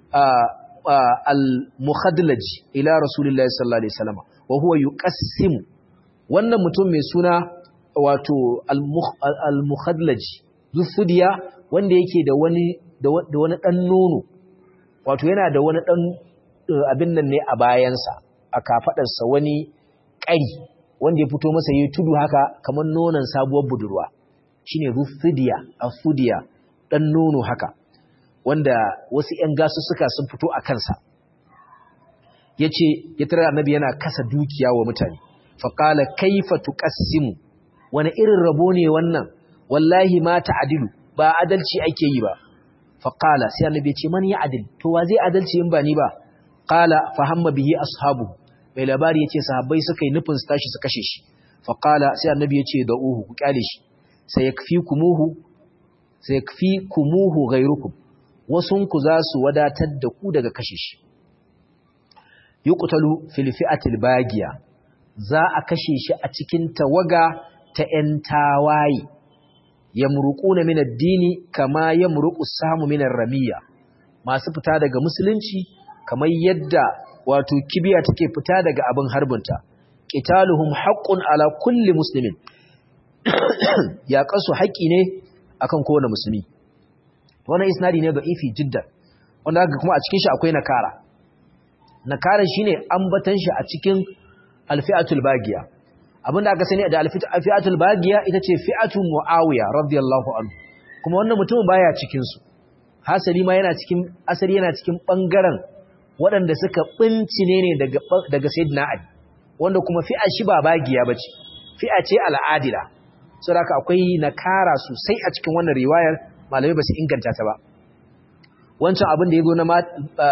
al-mukhadlaj ila rasulillahi sallallahu alaihi wasallam wa huwa yuqassimu wannan mutum mai suna wato al-mukhadlaj dhufdiya wanda yake da wani da wani dan nono wato yana da wani ɗan abin nan ne a bayansa a kafaɗarsa wani ƙari wanda ya fito masa yi tudu haka kamar nonon sabuwar budurwa shi ne rufidiya a fudiya ɗan nono haka wanda wasu ‘yan gasu suka sun fito a kansa ya ce ya tara annabi yana kasa dukiya wa mutane faƙala kaifa tuƙassimu wani irin rabo ne wannan wallahi ma ta'adilu ba adalci ake yi ba faƙala sai annabi ya ce man ya adil to wa zai adalci in ba ni ba qala fa hamma bihi ashabu mai labari yace sahabbai suka yi nufin su tashi su kashe shi faƙala sai annabi ya ce da uhu ku kyale shi sai yakfikumuhu sai yakfikumuhu ghayrukum wasun ku za su wadatar da ku daga kashe shi yuqtalu fil fi'atil bagiya za a kashe shi a cikin tawaga ta 'yan tawaye yamruquna min ad-dini kama yamruqu samu min ar-ramiya masu fita daga musulunci kamar yadda wato kibiya take fita daga abin harbinta qitaluhum haqqun ala kulli muslimin ya kasu haƙi ne akan kowane musulmi wannan isnadi ne da ifi jiddan wanda haka kuma a cikin shi akwai nakara nakara shine ambatan shi a cikin alfi'atul bagiya abinda aka sani da alfi'atul bagiya ita ce fi'atu muawiya radiyallahu anhu kuma wannan mutumin baya cikin su hasali ma yana cikin asali yana cikin bangaren waɗanda suka bincine ne daga daga sayyidina ali wanda kuma fi'a shi ba bagiya bace fi'a ce al'adila saboda akwai nakara sosai a cikin wannan riwayar malamai ba su inganta ta ba wancan abin da yazo na ma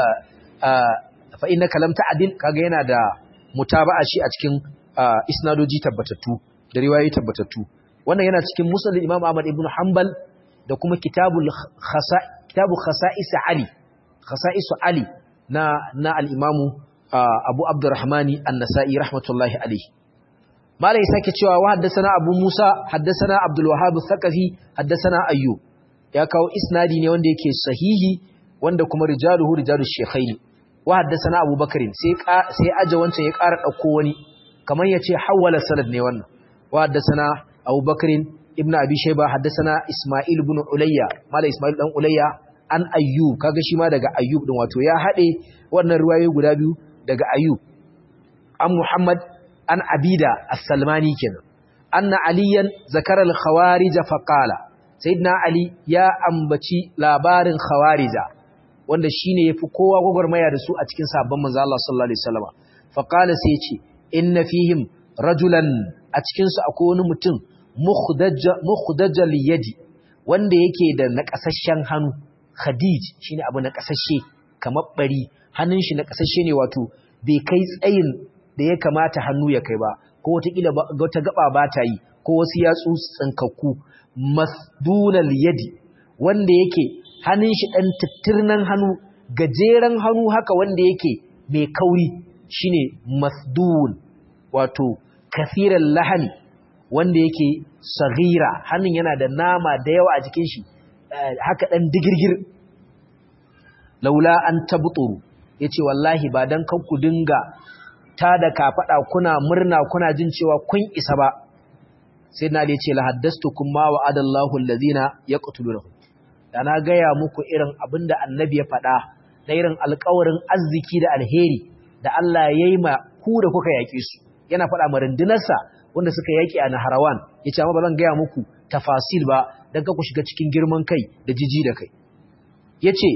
fa innaka lam ta'dil kaga yana da mutaba'a shi a cikin isnadoji tabbatattu da riwayoyi tabbatattu wannan yana cikin musnad Imam Ahmad ibn Hanbal da kuma kitabul khasa kitabu khasa'is Ali khasa'is Ali na na al-Imam Abu Abdurrahmani An-Nasa'i rahmatullahi alayhi malai sake cewa wa haddathana Abu Musa haddathana Abdul Wahhab Thaqafi haddathana Ayyub ya kawo isnadi ne wanda yake sahihi wanda kuma rijaluhu rijalus shaykhaini wa haddathana Abu Bakrin sai sai aje wancan ya ƙara dauko wani kamar yace hawala sanad ne wannan wa haddathana Abu Bakrin ibn Abi Shayba haddathana Isma'il ibn Ulayya mala Isma'il dan Ulayya an Ayyub kaga shi ma daga Ayyub din wato ya hade wannan riwayoyi guda biyu daga Ayyub an Muhammad an Abida as-Salmani kenan anna aliyan zakara al-khawarij fa qala sayyidina Ali ya ambaci labarin khawarija wanda shine yafi kowa gogormaya da su a cikin sabon manzo Allah sallallahu alaihi wasallam fa qala sai yace inna fihim rajulan a cikin su akwai wani mutum mukhdajal yadi wanda yake da nakasashen hannu khadij shine abu nakasashe kamar bari hannun shi na kasashe ne wato bai kai tsayin da ya kamata hannu ya kai ba ko wataƙila wata gaba ba ta yi ko wasu yatsu tsinkakku masdunal yadi wanda yake hannun shi ɗan tattirnan hannu gajeren hannu haka wanda yake mai kauri shine masdun wato kasiran lahani wanda yake sagira hannun yana da nama da yawa a jikin shi haka ɗan digirgir laula an tabuturu yace wallahi ba dan kan ku dinga ta da kafada kuna murna kuna jin cewa kun isa ba sai na yace la haddastukum ma wa'adallahu allazina yaqtulunahum da na gaya muku irin abinda annabi ya faɗa da irin alƙawarin arziki da alheri da Allah ya yi ma ku da kuka yaƙi su yana faɗa ma rundunarsa wanda suka yaƙi a Naharawan yace amma ba zan gaya muku tafasil ba dan ka ku shiga cikin girman kai da jiji da kai yace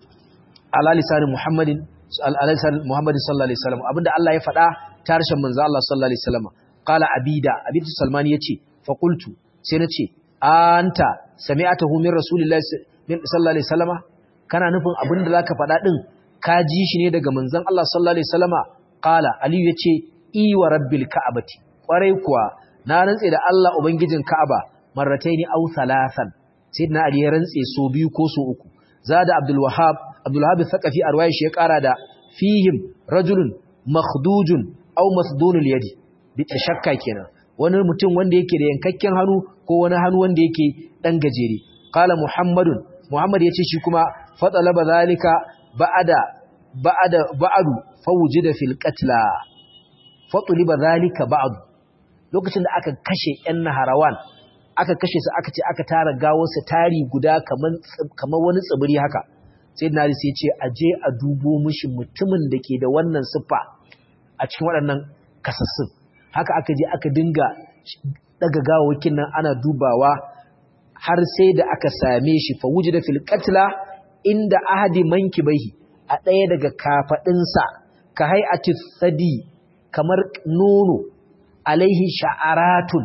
ala lisanin Muhammadin ala lisanin Muhammadin sallallahu alaihi wasallam abinda Allah ya faɗa ta harshen manzo Allah sallallahu alaihi wasallam qala abida abidu salmani yace fa qultu sai nace anta sami'atahu min rasulillahi sallallahu alaihi wasallama kana nufin abinda zaka faɗa din ka ji shi ne daga manzon Allah sallallahu alaihi wasallama qala ali yace i wa rabbil ka'abati kwarai kuwa na rantse da Allah ubangijin Ka'aba marrataini aw thalathan sayyidina ali ya rantse so biyu ko so uku zada abdul wahhab abdul wahhab thaqafi arwaye shi ya kara da fihim rajulun makhdujun aw masdunul yadi bi tashakka kenan wani mutum wanda yake da yankakken hannu ko wani hannu wanda yake dan gajere qala muhammadun muhammad yace shi kuma fatalaba zalika ba'ada ba'ada ba'adu fawjida fil qatla fatuliba zalika ba'du lokacin da aka kashe yan naharawan aka kashe su aka ce aka tara gawarsa tari guda kaman kamar wani tsibiri haka sai na sai ce aje a dubo mishi mutumin da ke da wannan siffa a cikin waɗannan kasassun haka aka je aka dinga daga gawakin nan ana dubawa har sai da aka same shi fa wujida fil qatla inda ahadi mankibahi a ɗaya daga kafadinsa ka hay'ati sadi kamar nono alaihi sha'aratun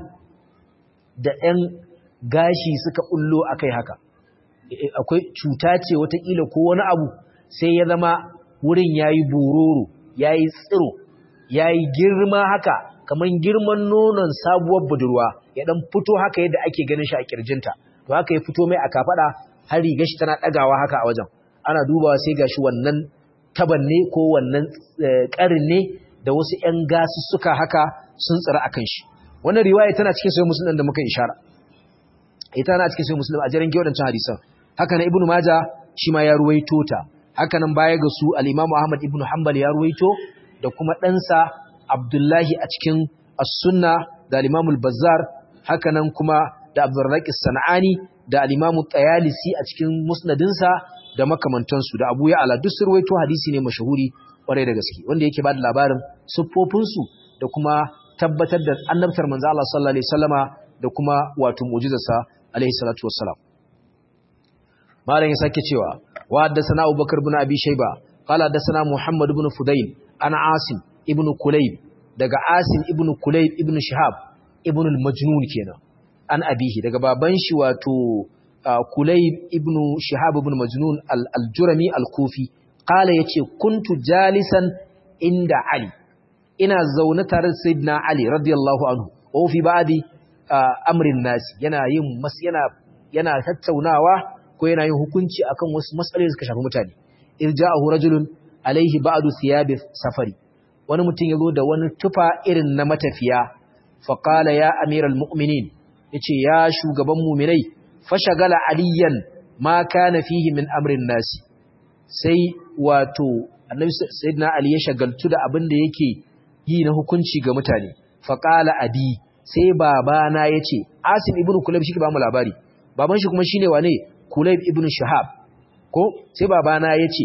da ɗan gashi suka ullo akai haka akwai cuta ce watakila ko wani abu sai ya zama wurin yayi bororo yayi tsiro yayi girma haka kamar girman nonon sabuwar budurwa ya dan fito haka yadda ake ganin shi a kirjinta to haka ya fito mai a kafada har riga shi tana dagawa haka a wajen ana dubawa sai gashi wannan taban ne ko wannan karin ne da wasu ƴan gasussuka haka sun tsira akan shi wannan riwaya tana cikin sahih muslim da muka ishara ita tana cikin sahih muslim a jarin giwadancan hadisan haka na ibnu majah shi ma ya ruwaito ta haka nan baya ga su al-imam ahmad ibnu hanbal ya ruwaito da kuma ɗansa abdullahi a cikin as-sunna da al-imam al-bazzar haka nan kuma da abdurrazzaq as-sanani da al-imam at-tayalisi a cikin musnadinsa da makamantansu da abu ya'ala duk sun ruwaito hadisi ne mashahuri kwarai da gaske wanda yake bada labarin siffofinsu da kuma tabbatar da annabtar manzo Allah sallallahu alaihi wasallama da kuma wato mu'jizarsa alaihi salatu wassalam malam ya sake cewa wa haddathana Abubakar ibn Abi Shayba qala haddathana Muhammad ibn Fudayl ana Asim ibn Kulayb daga Asim ibn Kulayb ibn Shihab ibn al-Majnun kenan an abihi daga baban shi wato Kulayb ibn Shihab ibn Majnun al-Jurami al-Kufi qala yace kuntu jalisan inda Ali ina zaune tare da Sayyidina Ali radiyallahu anhu wa fi ba'di amrin nasi yana yin mas yana yana tattaunawa ko yana yin hukunci akan wasu matsaloli da suka shafi mutane irja'ahu rajulun alaihi ba'du thiyabi safari wani mutum yazo da wani tufa irin na matafiya fa qala ya amiral mu'minin yace ya shugaban mu'minai fashagala aliyan ma kana fihi min amrin nasi sai wato annabi sayyidina ali ya shagaltu da abin da yake yi na hukunci ga mutane fa qala abi sai babana yace asim ibnu kulayb shi ke ba mu labari baban shi kuma shine wane kulayb ibnu shahab ko sai babana yace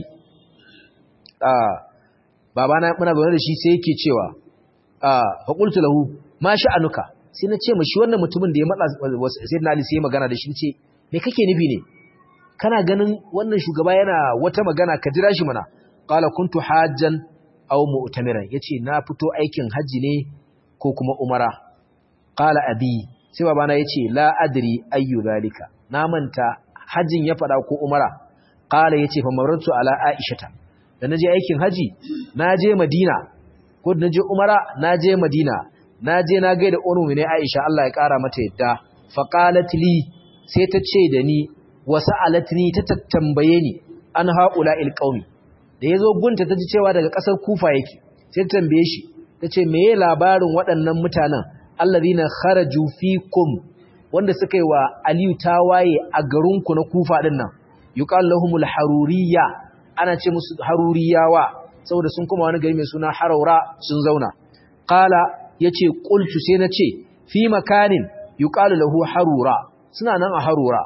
babana muna zaune da shi sai yake cewa fa qultu lahu ma sha'anuka sai na ce mishi wannan mutumin da ya matsa sai na ali sai magana da shi ce me kake nufi ne kana ganin wannan shugaba yana wata magana ka jira shi mana qala kuntu hajjan aw mu'tamiran yace na fito aikin haji ne ko kuma umara qala abi sai babana yace la adri ayu zalika na manta hajjin ya fada ko umara qala yace fa marartu ala aishata da naje aikin haji naje madina ko da naje umara naje madina naje na gaida ummu ne aisha Allah ya kara mata yadda fa qalat li sai ta ce da ni wa sa'alatni ta tambaye ni an haula il qaumi da yazo gunta ta ji cewa daga kasar kufa yake sai ta tambaye shi tace meye labarin waɗannan mutanen allazina kharaju fikum wanda suka yi wa Aliyu tawaye a garinku na Kufa din nan yuqal lahumul haruriyya ana ce musu haruriyawa saboda sun kuma wani gari mai suna haraura sun zauna qala yace qultu sai nace fi makanin yuqalu lahu harura suna nan a harura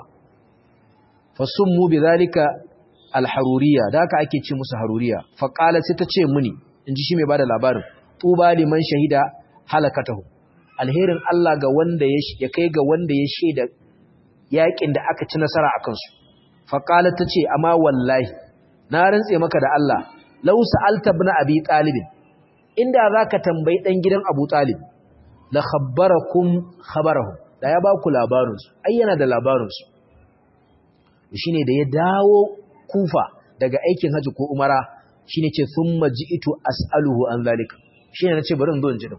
fasummu bidhalika alharuriyya da haka ake ce musu haruriya fa qala sai ta ce muni inji shi mai bada labarin tuba liman shahida halakatahu alherin Allah ga wanda ya kai ga wanda ya shaida yakin da aka ci nasara a kansu faqala tace amma wallahi na rantse maka da Allah law sa'alta ibn abi talib inda zaka tambayi dan gidan abu talib la khabbarakum khabarahum da ya ba ku labarin su ai yana da labarin su shine da ya dawo kufa daga aikin haji ko umara shine ce thumma ji'tu as'aluhu an zalika shine nace bari in zo in ji din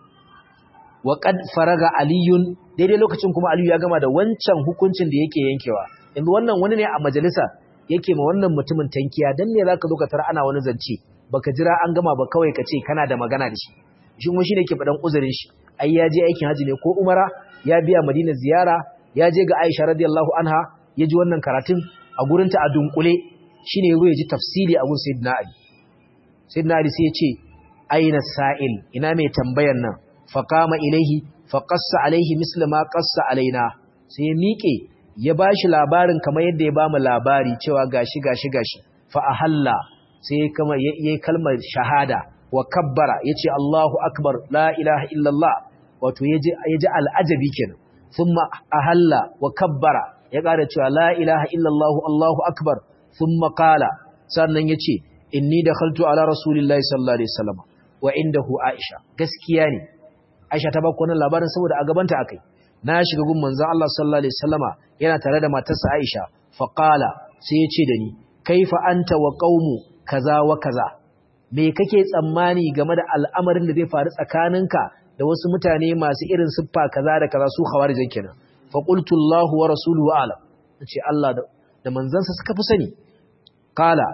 wa qad faraga aliyun daidai lokacin kuma aliyu ya gama da wancan hukuncin da yake yankewa yanzu wannan wani ne a majalisa yake ma wannan mutumin tankiya dan ne zaka zo ka tara ana wani zance baka jira an gama ba kawai ka ce kana da magana da shi shi kuma shine ke fadan uzurin shi ai ya je aikin haji ne ko umara ya biya madina ziyara ya je ga aisha radiyallahu anha ya ji wannan karatun a gurinta a dunkule shine yazo ya ji tafsiri a gun sayyidina ali sayyidina ali sai ya ce aina sa'il ina mai tambayar nan faƙama ilaihi faƙassa alaihi misli ma ƙassa alaina sai ya miƙe ya ba shi labarin kamar yadda ya ba mu labari cewa gashi gashi gashi fa ahalla sai ya kama yayi kalmar shahada wa kabbara yace Allahu akbar la ilaha illallah wato yaji yaji al'ajabi kenan thumma ahalla wa kabbara ya ƙara cewa la ilaha illallah Allahu akbar thumma qala sannan yace inni dakhaltu ala rasulillahi sallallahu alaihi wasallam wa indahu aisha gaskiya ne Aisha ta baka wannan labarin saboda a gabanta akai. Na shiga gun manzon Allah sallallahu alaihi wasallama yana tare da matarsa Aisha fa qala sai ya ce da ni kaifa anta wa qaumu kaza wa kaza. Me kake tsammani game da al'amarin da zai faru tsakaninka da wasu mutane masu irin siffa kaza da kaza su khawarijan kenan. Fa qultu Allahu wa rasuluhu a'lam. Nace Allah da manzansa suka fi sani. Qala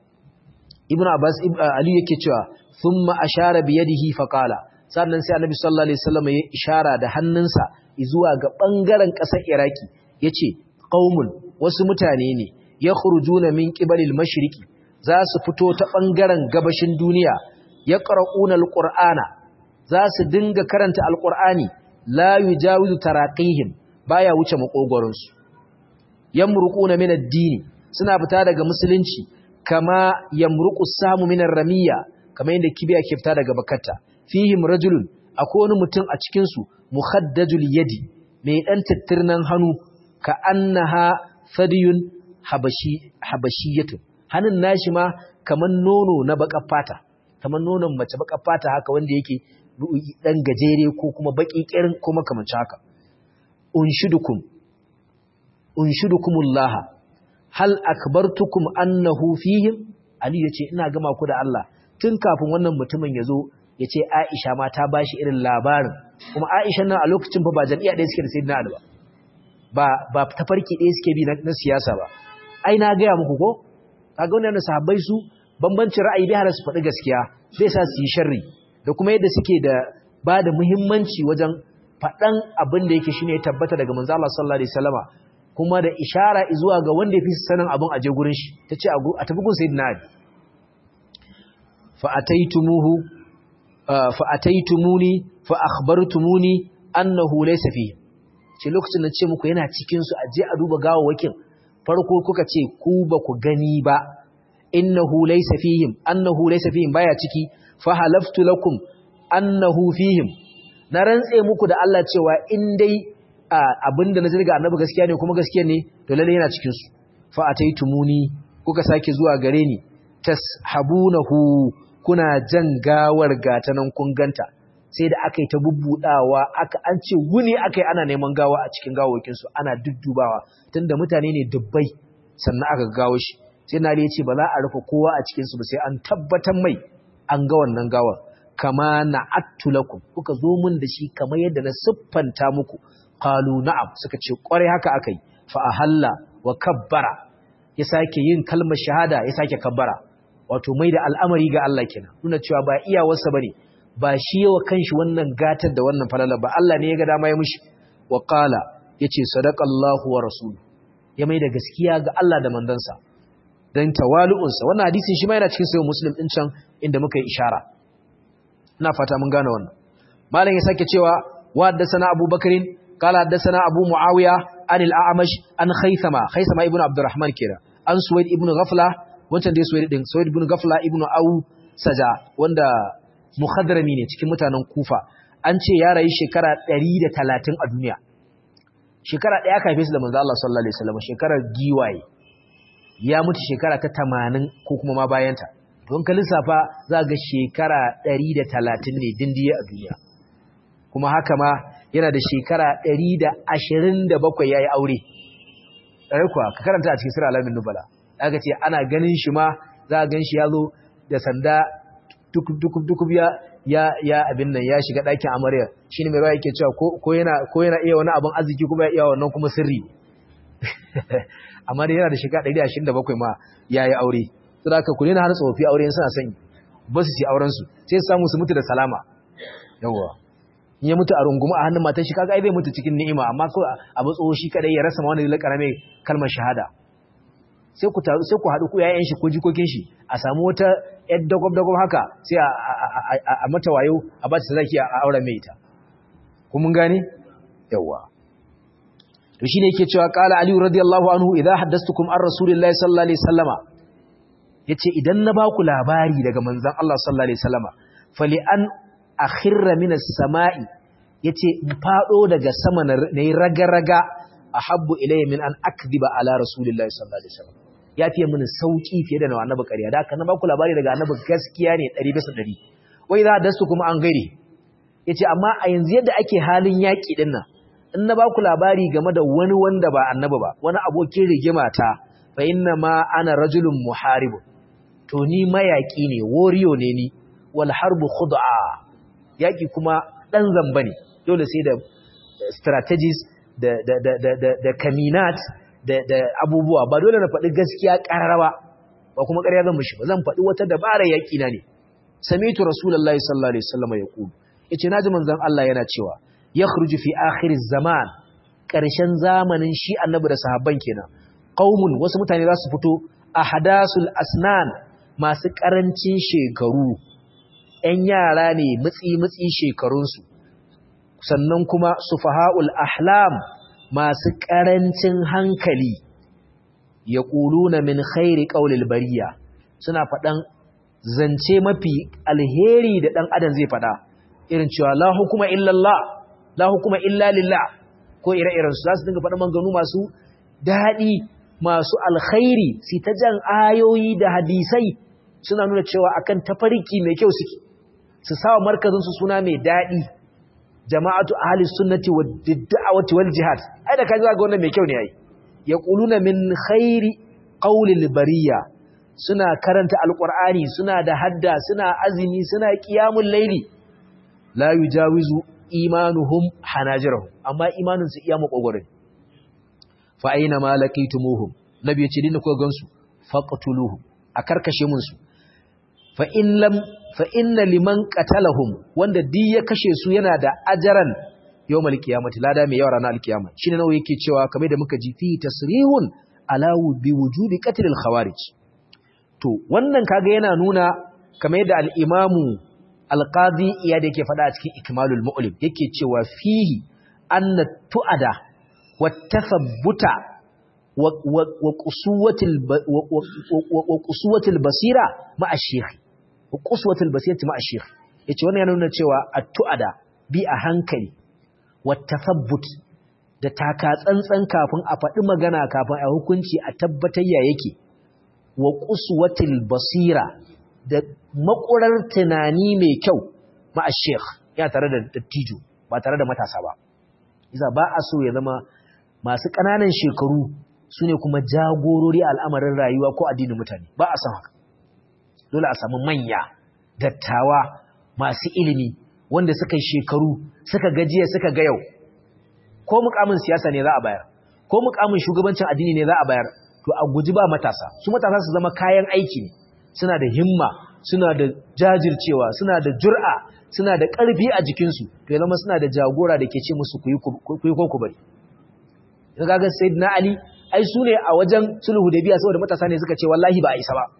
Ibn Abbas Ali yake cewa thumma ashara bi yadihi fa qala sannan sai annabi sallallahu alaihi wasallam ya ishara da hannunsa zuwa ga bangaren ƙasar Iraki yace qaumun wasu mutane ne yakhrujuna min qibalil mashriqi za su fito ta bangaren gabashin duniya yaqra'una alqur'ana za su dinga karanta alqur'ani la yujawizu taraqihim baya wuce makogoron su yamruquna min ad-dini suna fita daga musulunci kama yamruqu samu min ar-ramiyya kamar yadda kibiya ke fita daga bakatta fihim rajulun akwai wani mutum a cikinsu muhaddajul yadi mai ɗan tattirnan hannu ka annaha fadiyun habashi habashiyatu hannun nashi ma kaman nono na baka fata kaman nonon mace baka fata haka wanda yake dan gajere ko kuma baki kirin ko makamancin haka unshidukum unshidukumullah hal akbartukum annahu fihim ali yace ina gama ku da Allah tun kafin wannan mutumin ya zo ya ce Aisha ma ta ba shi irin labarin kuma Aisha nan a lokacin fa ba jam'iyya ɗaya suke da Sayyidina Ali ba ba tafarki ɗaya suke bi na siyasa ba ai na gaya muku ko kaga wannan sahabbai su bambancin ra'ayi bai hana su faɗi gaskiya zai sa su yi sharri da kuma yadda suke da ba da muhimmanci wajen faɗan abin da yake shine ya tabbata daga manzo Allah sallallahu alaihi wasallama kuma da ishara zuwa ga wanda ya fi sanin abin aje gurin shi tace a tafi gun Sayyidina Ali fa ataitumuhu fa'ataitumuni fa akhbartumuni annahu laysa fihi ce lokacin da ce muku yana cikin su aje a duba gawawakin farko kuka ce ku ba ku gani ba innahu laysa fihim annahu laysa fihim baya ciki fa halaftu lakum annahu fihim na rantse muku da Allah cewa in dai abinda na jirga annabi gaskiya ne kuma gaskiya ne to lalle yana cikin su fa ataitumuni kuka sake zuwa gare ni tashabunahu kuna jan gawar gata nan kun ganta sai da aka yi ta bubbudawa aka an ce wuni aka yi ana neman gawa a cikin gawokinsu ana duddubawa tunda mutane ne dubbai sannan aka gawo shi sai na ya ce ba za a rufe kowa a cikinsu ba sai an tabbatar mai an ga wannan gawar kama na attulakum kuka zo mun da shi kamar yadda na siffanta muku qalu na'am suka ce kware haka akai fa ahalla wa kabbara ya sake yin kalmar shahada ya sake kabbara wato mai da al'amari ga Allah kenan nuna cewa ba iyawarsa bane ba shi yawa kanshi wannan gatar da wannan falala ba Allah ne ya ga dama ya mishi wa qala yace sadaqallahu wa rasuluhu ya mai da gaskiya ga Allah da mandansa dan tawalu'unsa wannan hadisin shi ma yana cikin sahih muslim din can inda muka yi ishara ina fata mun gane wannan malam ya sake cewa wa haddathana abubakarin qala haddathana abu muawiya an al-a'mash an khaythama khaythama ibnu abdurrahman kira an suwaid ibnu ghafla wancan dai suwaid din suwaid ibnu ghafla ibnu au saja wanda muhadrami ne cikin mutanen kufa an ce ya rayu shekara 130 a duniya shekara ɗaya aka haife su da manzo Allah sallallahu alaihi wasallam shekarar giwaye ya mutu shekara ta 80 ko kuma ma bayanta don ka lissafa za ga shekara 130 ne dindiye a duniya kuma haka ma yana da shekara 127 yayi aure ɗare kuwa ka karanta a cikin sura alamin nubala aka ce ana ganin shi ma za a gan shi ya zo da sanda dukub ya ya ya abin nan ya shiga ɗakin amarya shine mai rawa yake cewa ko yana ko yana iya wani abin arziki kuma ya iya wannan kuma sirri amma dai yana da shekara 127 ma yayi aure saboda haka ku ne har tsofi aure suna son ba su ci auren su sai su samu su mutu da salama yawa in ya mutu a runguma a hannun matan shi kaga ai bai mutu cikin ni'ima amma ko a matso shi kadai ya rasa ma wani lakara mai kalmar shahada sai ku taru sai ku haɗu ku yayin shi ko jikokin shi a samu wata yar dagob dagob haka sai a mata wayo a ba ta sadaki a auren mai ita ku mun gane yawa to shine yake cewa qala ali radiyallahu anhu idha haddathtukum an rasulillahi sallallahu alaihi wasallama yace idan na ba ku labari daga manzon Allah sallallahu alaihi wasallama fali an akhirra minas sama'i yace in fado daga sama nayi raga-raga ahabbu ilayya min an akdhiba ala rasulillahi sallallahu alaihi wasallam ya fiye mini sauki fiye da na annabi ƙarya da haka na ba ku labari daga annabi gaskiya ne 100 bisa 100 wai za dastu kuma an gaire yace amma a yanzu yadda ake halin yaki din nan in na ba ku labari game da wani wanda ba annabi ba wani abokin rigima ta fa inna ma ana rajulun muharib to ni mayaki ne wariyo ne ni wal harbu khud'a yaki kuma dan zamba ne dole sai da strategies da da da da da kaminat da da abubuwa ba dole na faɗi gaskiya ƙarara ba kuma ƙarya zan mishi ba zan faɗi wata dabara yaki na ne samitu rasulullahi sallallahu alaihi wasallam yaqulu yace naji manzon Allah yana cewa yakhruju fi akhir zaman ƙarshen zamanin shi annabi da sahabban kenan qaumun wasu mutane za su fito ahadasul asnan masu ƙarancin shekaru ‘yan yara ne mutsi-mutsi shekarunsu, sannan kuma sufaha'ul ahlam masu ƙarancin hankali ya ƙuluna min khairi ƙaulil bariya suna faɗan zance mafi alheri da ɗan adam zai faɗa irin cewa la hukuma illallah la hukuma illa lillah ko ire-irensu za su dinga faɗa manganu masu daɗi masu alkhairi si ta jan ayoyi da hadisai suna nuna cewa akan tafarki mai kyau suke su sawa markazinsu suna mai daɗi jama'atu ahli sunnati wa da'awati wal jihad ai da kaji ga wannan mai kyau ne ai yaquluna min khairi qawlil bariya suna karanta alqur'ani suna da hadda suna azumi suna qiyamul layli la yujawizu imanuhum hanajirahum amma imanin su iya makogore fa aina ma laqitumuhum nabi ya ce dinda kuka gansu faqtuluhum a karkashe mun su fa in lam fa inna liman qatalahum wanda di ya kashe su yana da ajaran yawmal qiyamati lada mai yawa ranar alkiyama shine nawa yake cewa kamar da muka ji fi tasrihun ala bi wujubi qatl al khawarij to wannan kaga yana nuna kamar yadda al imamu al qadi iyad yake faɗa a cikin ikmalul mu'lim yake cewa fihi anna tu'ada wa tathabbuta wa qusuwatil wa qusuwatil basira ma'a shaykh wa quswatul basirati ma'a shaykh yace wannan yana nuna cewa at-tu'ada bi a hankali wa tathabbut da taka tsantsan kafin a faɗi magana kafin a hukunci a tabbatar ya yake wa quswatul basira da makurar tunani mai kyau ma'a shaykh ya tare da dattijo ba tare da matasa ba isa ba a so ya zama masu ƙananan shekaru su ne kuma jagorori al'amarin rayuwa ko addinin mutane ba a san haka dole a samu manya dattawa masu ilimi wanda suka yi shekaru suka gajiya suka ga yau ko mukamin siyasa ne za a bayar ko mukamin shugabancin addini ne za a bayar to a guji ba matasa su matasa su zama kayan aiki ne suna da himma suna da jajircewa suna da jur'a suna da ƙarfi a jikinsu to ya zama suna da jagora da ke ce musu ku yi ko ku bari in ga sayyidina ali ai su ne a wajen sulhu da biya saboda matasa ne suka ce wallahi ba a isa ba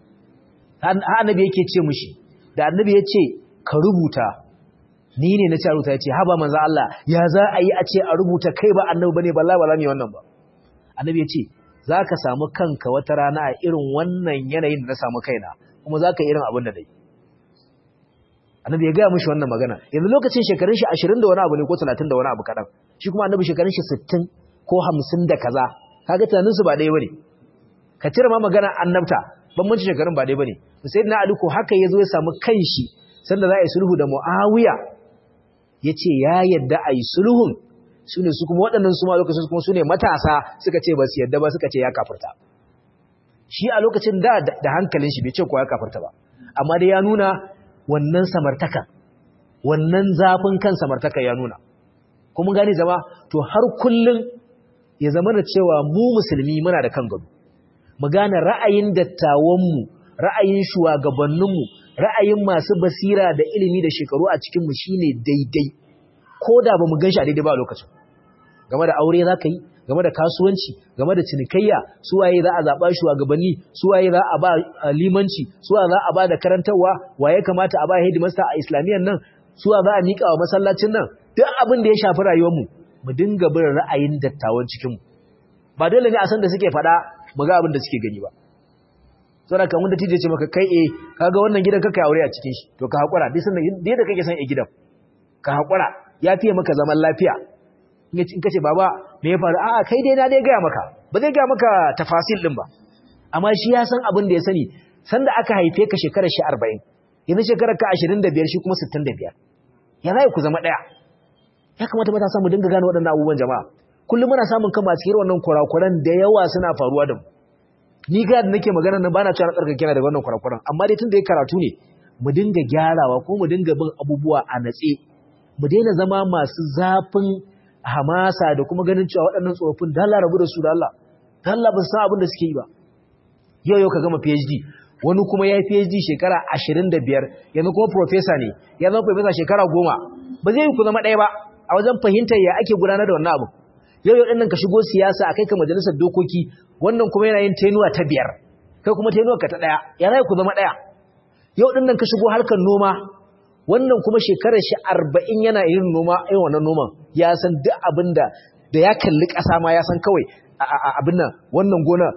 har annabi yake ce mushi da annabi ya ce ka rubuta ni ne na ce rubuta ya ce haba manzo Allah ya za a yi a ce a rubuta kai ba annabi bane wallahi ba za mu yi wannan ba annabi ya ce za ka samu kanka wata rana a irin wannan yanayin da na samu kaina kuma za ka yi irin abin da dai annabi ya gaya mushi wannan magana yanzu lokacin shekarun shi ashirin da wani abu ne ko talatin da wani abu kaɗan shi kuma annabi shekarun shi sittin ko hamsin da kaza kaga tunaninsu ba ɗaya bane ka cire ma magana annabta bambancin shekarun ba ɗaya bane sai na ali ko haka ya zo ya samu kanshi sanda za a yi sulhu da muawiya ya ce ya yadda a yi sulhun su ne su kuma waɗannan su ma lokacin kuma su ne matasa suka ce ba su yadda ba suka ce ya kafirta shi a lokacin da da hankalin shi bai ce ko ya kafirta ba amma dai ya nuna wannan samartaka wannan zafin kan samartaka ya nuna kuma gani zama to har kullun ya zama da cewa mu musulmi muna da kan gado mu gane ra'ayin dattawanmu ra'ayin shugabanninmu ra'ayin masu basira da ilimi da shekaru a cikinmu shine daidai ko da ba mu gan shi a daidai ba a lokacin game da aure za ka yi game da kasuwanci game da cinikayya suwaye za a zaɓa shugabanni suwaye za a ba limanci suwa za a ba da karantarwa waye kamata a ba hidimasta a islamiyyar nan suwa za a miƙa wa masallacin nan duk abin da ya shafi rayuwarmu mu dinga bin ra'ayin dattawan cikinmu ba dole ne a san da suke faɗa mu ga abin da suke gani ba saboda kamar da tije ce maka kai eh kaga wannan gidan kaka aure a cikin shi to ka hakura duk sanda yadda kake san a gidan ka hakura ya fiye maka zaman lafiya in kace baba me ya faru a'a kai dai na dai gaya maka ba zai gaya maka tafasil din ba amma shi ya san abin da ya sani sanda aka haife ka shekarar shi 40 yanzu shekarar ka 25 shi kuma 65 ya zai ku zama daya ya kamata mata samu dinga gane waɗannan abubuwan jama'a kullum muna samun kama a cikin wannan kurakuran da yawa suna faruwa da mu ni ga da nake magana nan bana cewa tsarkake kina da wannan kurakuran amma dai tun da ya karatu ne mu dinga gyarawa ko mu dinga bin abubuwa a natse mu daina zama masu zafin hamasa da kuma ganin cewa waɗannan tsofaffin da Allah rabu da su da Allah da Allah ba su san abin da suke yi ba yau yau ka gama PhD wani kuma ya yi PhD shekara 25 yanzu kuma professor ne ya zama professor shekara 10 ba zai yi ku zama ɗaya ba a wajen fahimtar ya ake gudanar da wannan abu yau yau ɗinnan ka shigo siyasa a kai ka majalisar dokoki wannan kuma yana yin tenuwa ta biyar kai kuma tenuwa ka ta ɗaya ya zai ku zama ɗaya yau ɗinnan ka shigo harkar noma wannan kuma shekarar shi arba'in yana yin noma yin wannan noman ya san duk abin da da ya kalli ƙasa ma ya san kawai abin nan wannan gona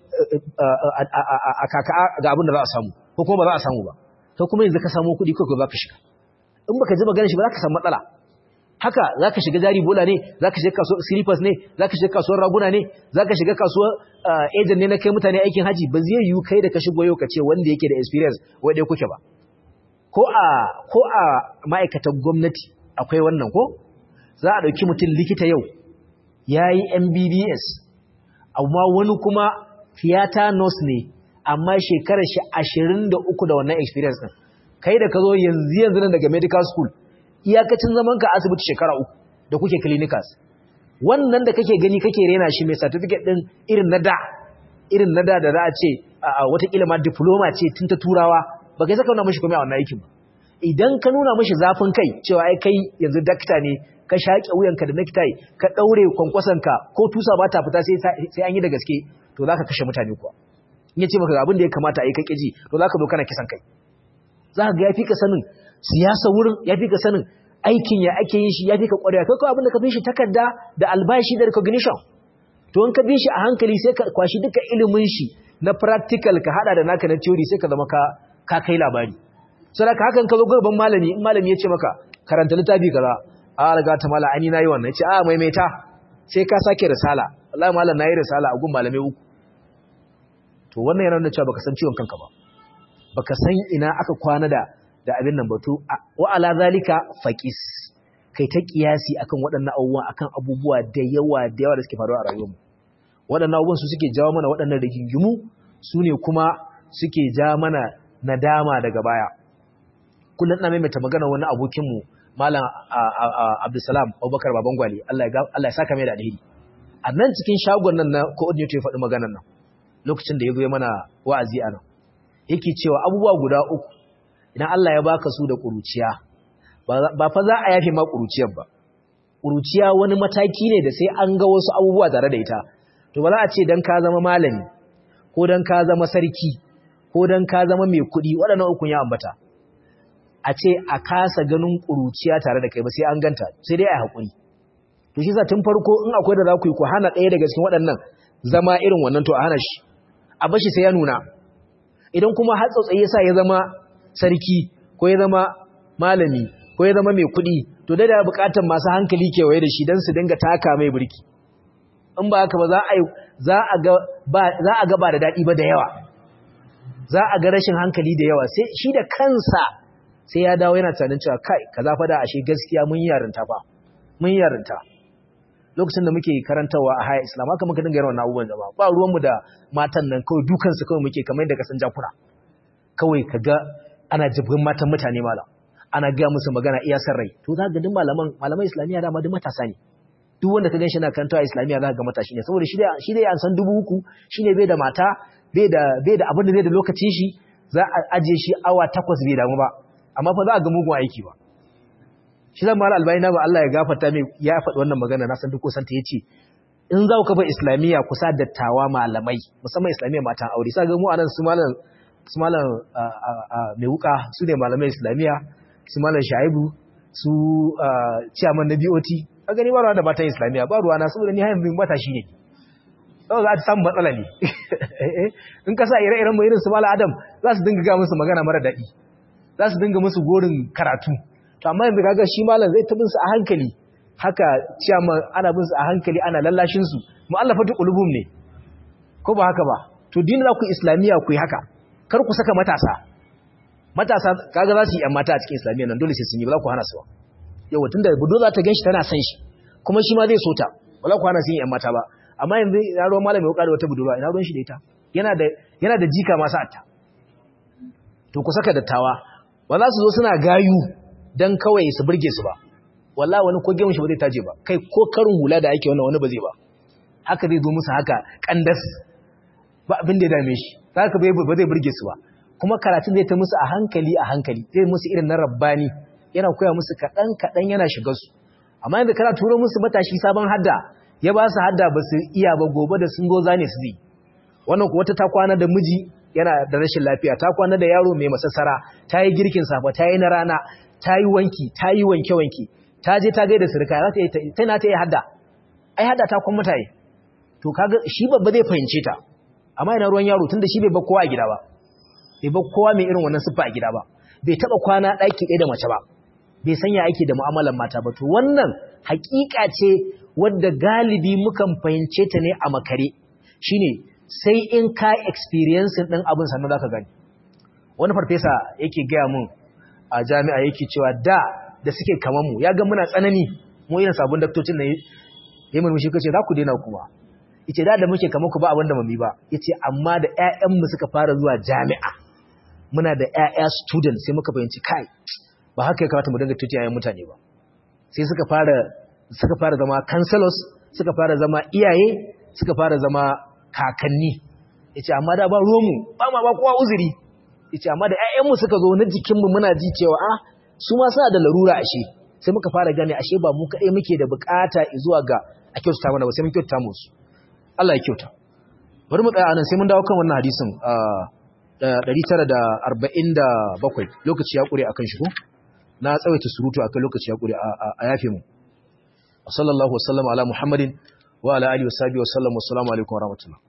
a kaka ga abin da za a samu ko kuma ba za a samu ba to kuma yanzu ka samu kuɗi kawai za ka shiga in baka ji magana shi ba za ka samu matsala haka za ka shiga jari bola ne za ka shiga kasuwar slippers ne za ka shiga kasuwar raguna ne za ka shiga kasuwar agent ne na kai mutane aikin haji ba zai yiwu kai da ka shigo yau ka ce wanda yake da experience wai dai kuke ba ko a ko a ma'aikatan gwamnati akwai wannan ko za a ɗauki mutum likita yau ya yi mbbs amma wani kuma theater nurse ne amma shekarar shi ashirin da uku da wannan experience ɗin kai da ka zo yanzu yanzu nan daga medical school iyakacin zaman ka asibiti shekara uku da kuke clinicals wannan da kake gani kake rena shi mai certificate ɗin irin na da irin na da da za a ce watakila ma diploma ce tun ta turawa ba kai saka nuna mashi komai a wannan aikin ba idan ka nuna mashi zafin kai cewa ai kai yanzu dakta ne ka shaƙe wuyanka da necktie ka ɗaure kwankwasanka ko tusa ba ta fita sai an yi da gaske to za ka kashe mutane kuwa in ya ce maka abin da ya kamata a yi kake ji to za ka zo kana kisan kai za ka ga ya fi ka sanin siyasa wurin ya fi ka sanin aikin ya ake yin shi ya fi ka ƙwarewa kai kawai abin da ka fi shi takarda da albashi da recognition to in ka bi shi a hankali sai ka kwashi duka ilimin shi na practical ka hada da naka na theory sai ka zama ka ka kai labari saboda hakan ka zo gaban malami in malami ya ce maka karanta littafi kaza a riga ta mala ani nayi wannan ce a maimaita sai ka sake risala wallahi malam nayi risala a gun malamai uku to wannan yana nuna cewa baka san ciwon kanka ba baka san ina aka kwana da da abin nan batu wa ala zalika faqis kai ta kiyasi akan waɗannan abubuwa akan abubuwa da yawa da yawa da suke faruwa a rayuwarmu waɗannan abubuwan su suke jawo mana waɗannan rigingimu su ne kuma suke ja mana nadama daga baya kullum ina maimaita magana wani abokinmu malam abdulsalam abubakar baban gwali allah ya saka mai da alheri a nan cikin shagon nan na coordinator ya faɗi maganar nan lokacin da ya zo mana wa'azi a nan yake cewa abubuwa guda uku idan allah ya baka su da ƙuruciya ba fa za a yafe ma ƙuruciyar ba ƙuruciya wani mataki ne da sai an ga wasu abubuwa tare da ita to ba za a ce don ka zama malami ko don ka zama sarki ko don ka zama mai kuɗi waɗannan ukun ya ambata a ce a kasa ganin ƙuruciya tare da kai ba sai an ganta sai dai a haƙuri to shi sa tun farko in akwai da za ku yi ku hana ɗaya daga cikin waɗannan zama irin wannan to a hana shi a bashi sai ya nuna idan kuma har tsautsayi ya sa ya zama sarki ko ya zama malami ko ya zama mai kuɗi to da da buƙatar masu hankali kewaye da shi don su dinga taka mai birki in ba haka ba za a za a ga ba za a ga ba da daɗi ba da yawa za a ga rashin hankali da yawa sai shi da kansa sai ya dawo yana tunanin cewa kai kaza fa da ashe gaskiya mun yarinta fa mun yarinta lokacin da muke karantawa a haya islam haka muka dinga yawan abubuwan da ba ba ruwanmu da matan nan kawai dukansu kawai muke kamar yadda kasan jakuna kawai kaga ana jibrin matan mutane malam ana gaya musu magana iya san rai to za ga duk malaman malaman islamiyya dama duk matasa ne duk wanda ka ganshi na karantawa islamiyya za ka ga matashi ne saboda shi da shi da an san dubu uku shine bai da mata bai da bai da abin da zai da lokacin shi za a aje shi awa takwas bai damu ba amma fa za a ga mugun aiki ba shi zan mara albayina ba Allah ya gafarta mai ya faɗi wannan magana na san duk kusan ta yace in za ku kafa islamiyya ku sa dattawa malamai musamman islamiyya matan aure sai ga mu anan su malam su malam mai wuka su ne malamai islamiyya su malam shaibu su ciyaman na BOT a gani ba ruwa da matan islamiyya ba ruwa na saboda ni hayan bin mata shi ne sau za ta samu matsala ne in ka sa ire-iren mu irin su malam adam za su dinga ga musu magana mara daɗi za su dinga musu gorin karatu to amma yanzu kaga shi malam zai ta bin su a hankali haka ciyaman ana bin su a hankali ana lallashin su mu'allafatu qulubum ne ko ba haka ba to din za ku islamiyya ku yi haka kar ku saka matasa matasa kaga za su yi yan mata a cikin islamiyya nan dole sai sun yi ba za ku hana su ba yau tunda budo za ta ganshi tana san shi kuma shi ma zai so ta ba za ku hana su yin yan mata ba amma yanzu ina ruwan malami ya kada wata budurwa ina ruwan shi da ita yana da yana da jika masu atta to ku saka dattawa ba za su zo suna gayu dan kawai su burge su ba wallahi wani ko gemun shi ba zai taje ba kai ko karin hula da ake wannan wani ba zai ba haka zai zo musu haka kandas ba abin da ya dame shi haka ba zai burge su ba kuma karatun zai ta musu a hankali a hankali zai musu irin na rabbani yana koya musu kaɗan kaɗan yana shiga su amma yadda kana turo musu matashi sabon hadda ya ba su hadda ba su iya ba gobe da sun zo zane su zai wannan kuwa ta kwana da miji yana da rashin lafiya ta kwana da yaro mai masassara ta yi girkin safa ta yi na rana ta yi wanki ta yi wanke-wanke ta je ta gaida sirka za ta yi ta na ta yi hadda ai hadda ta kwan mutaye to kaga shi babba zai fahimce ta amma yana ruwan yaro tunda shi bai bar kowa a gida ba bai bar kowa mai irin wannan siffa a gida ba bai taba kwana daki ɗaya da mace ba bai sanya ake da mu'amalar mata ba to wannan hakika ce wadda galibi mukan fahimce ta ne a makare shine sai in ka experience din abin sannan zaka gani wani farfesa yake gaya mun a jami'a yake cewa da da suke kaman mu ya ga muna tsanani mu irin sabon daktocin nan yayin murmushi kace za ku daina kuma yace da da muke kaman ku ba abin da mami ba yace amma da ƴaƴan mu suka fara zuwa jami'a muna da ƴaƴa student sai muka fahimci kai ba haka ya kamata mu dinga tuti yayin mutane ba sai suka fara suka fara zama counselors suka fara zama iyaye suka fara zama kakanni yace amma da ba ruwanmu ba ma ba kowa uzuri yace amma da ƴaƴanmu suka zo na jikinmu muna ji cewa ah su ma suna da larura ashe sai muka fara gane ashe ba mu kaɗai muke da bukata zuwa ga a kyautata mana ba sai mun kyautata musu Allah ya kyauta bari mu tsaya anan sai mun dawo kan wannan hadisin 947 lokaci ya kure akan shi ko na tsawaita surutu akan lokaci ya kure a yafe mu sallallahu wasallam ala muhammadin wa ala alihi wa sahbihi wa sallam wa assalamu alaikum wa rahmatullah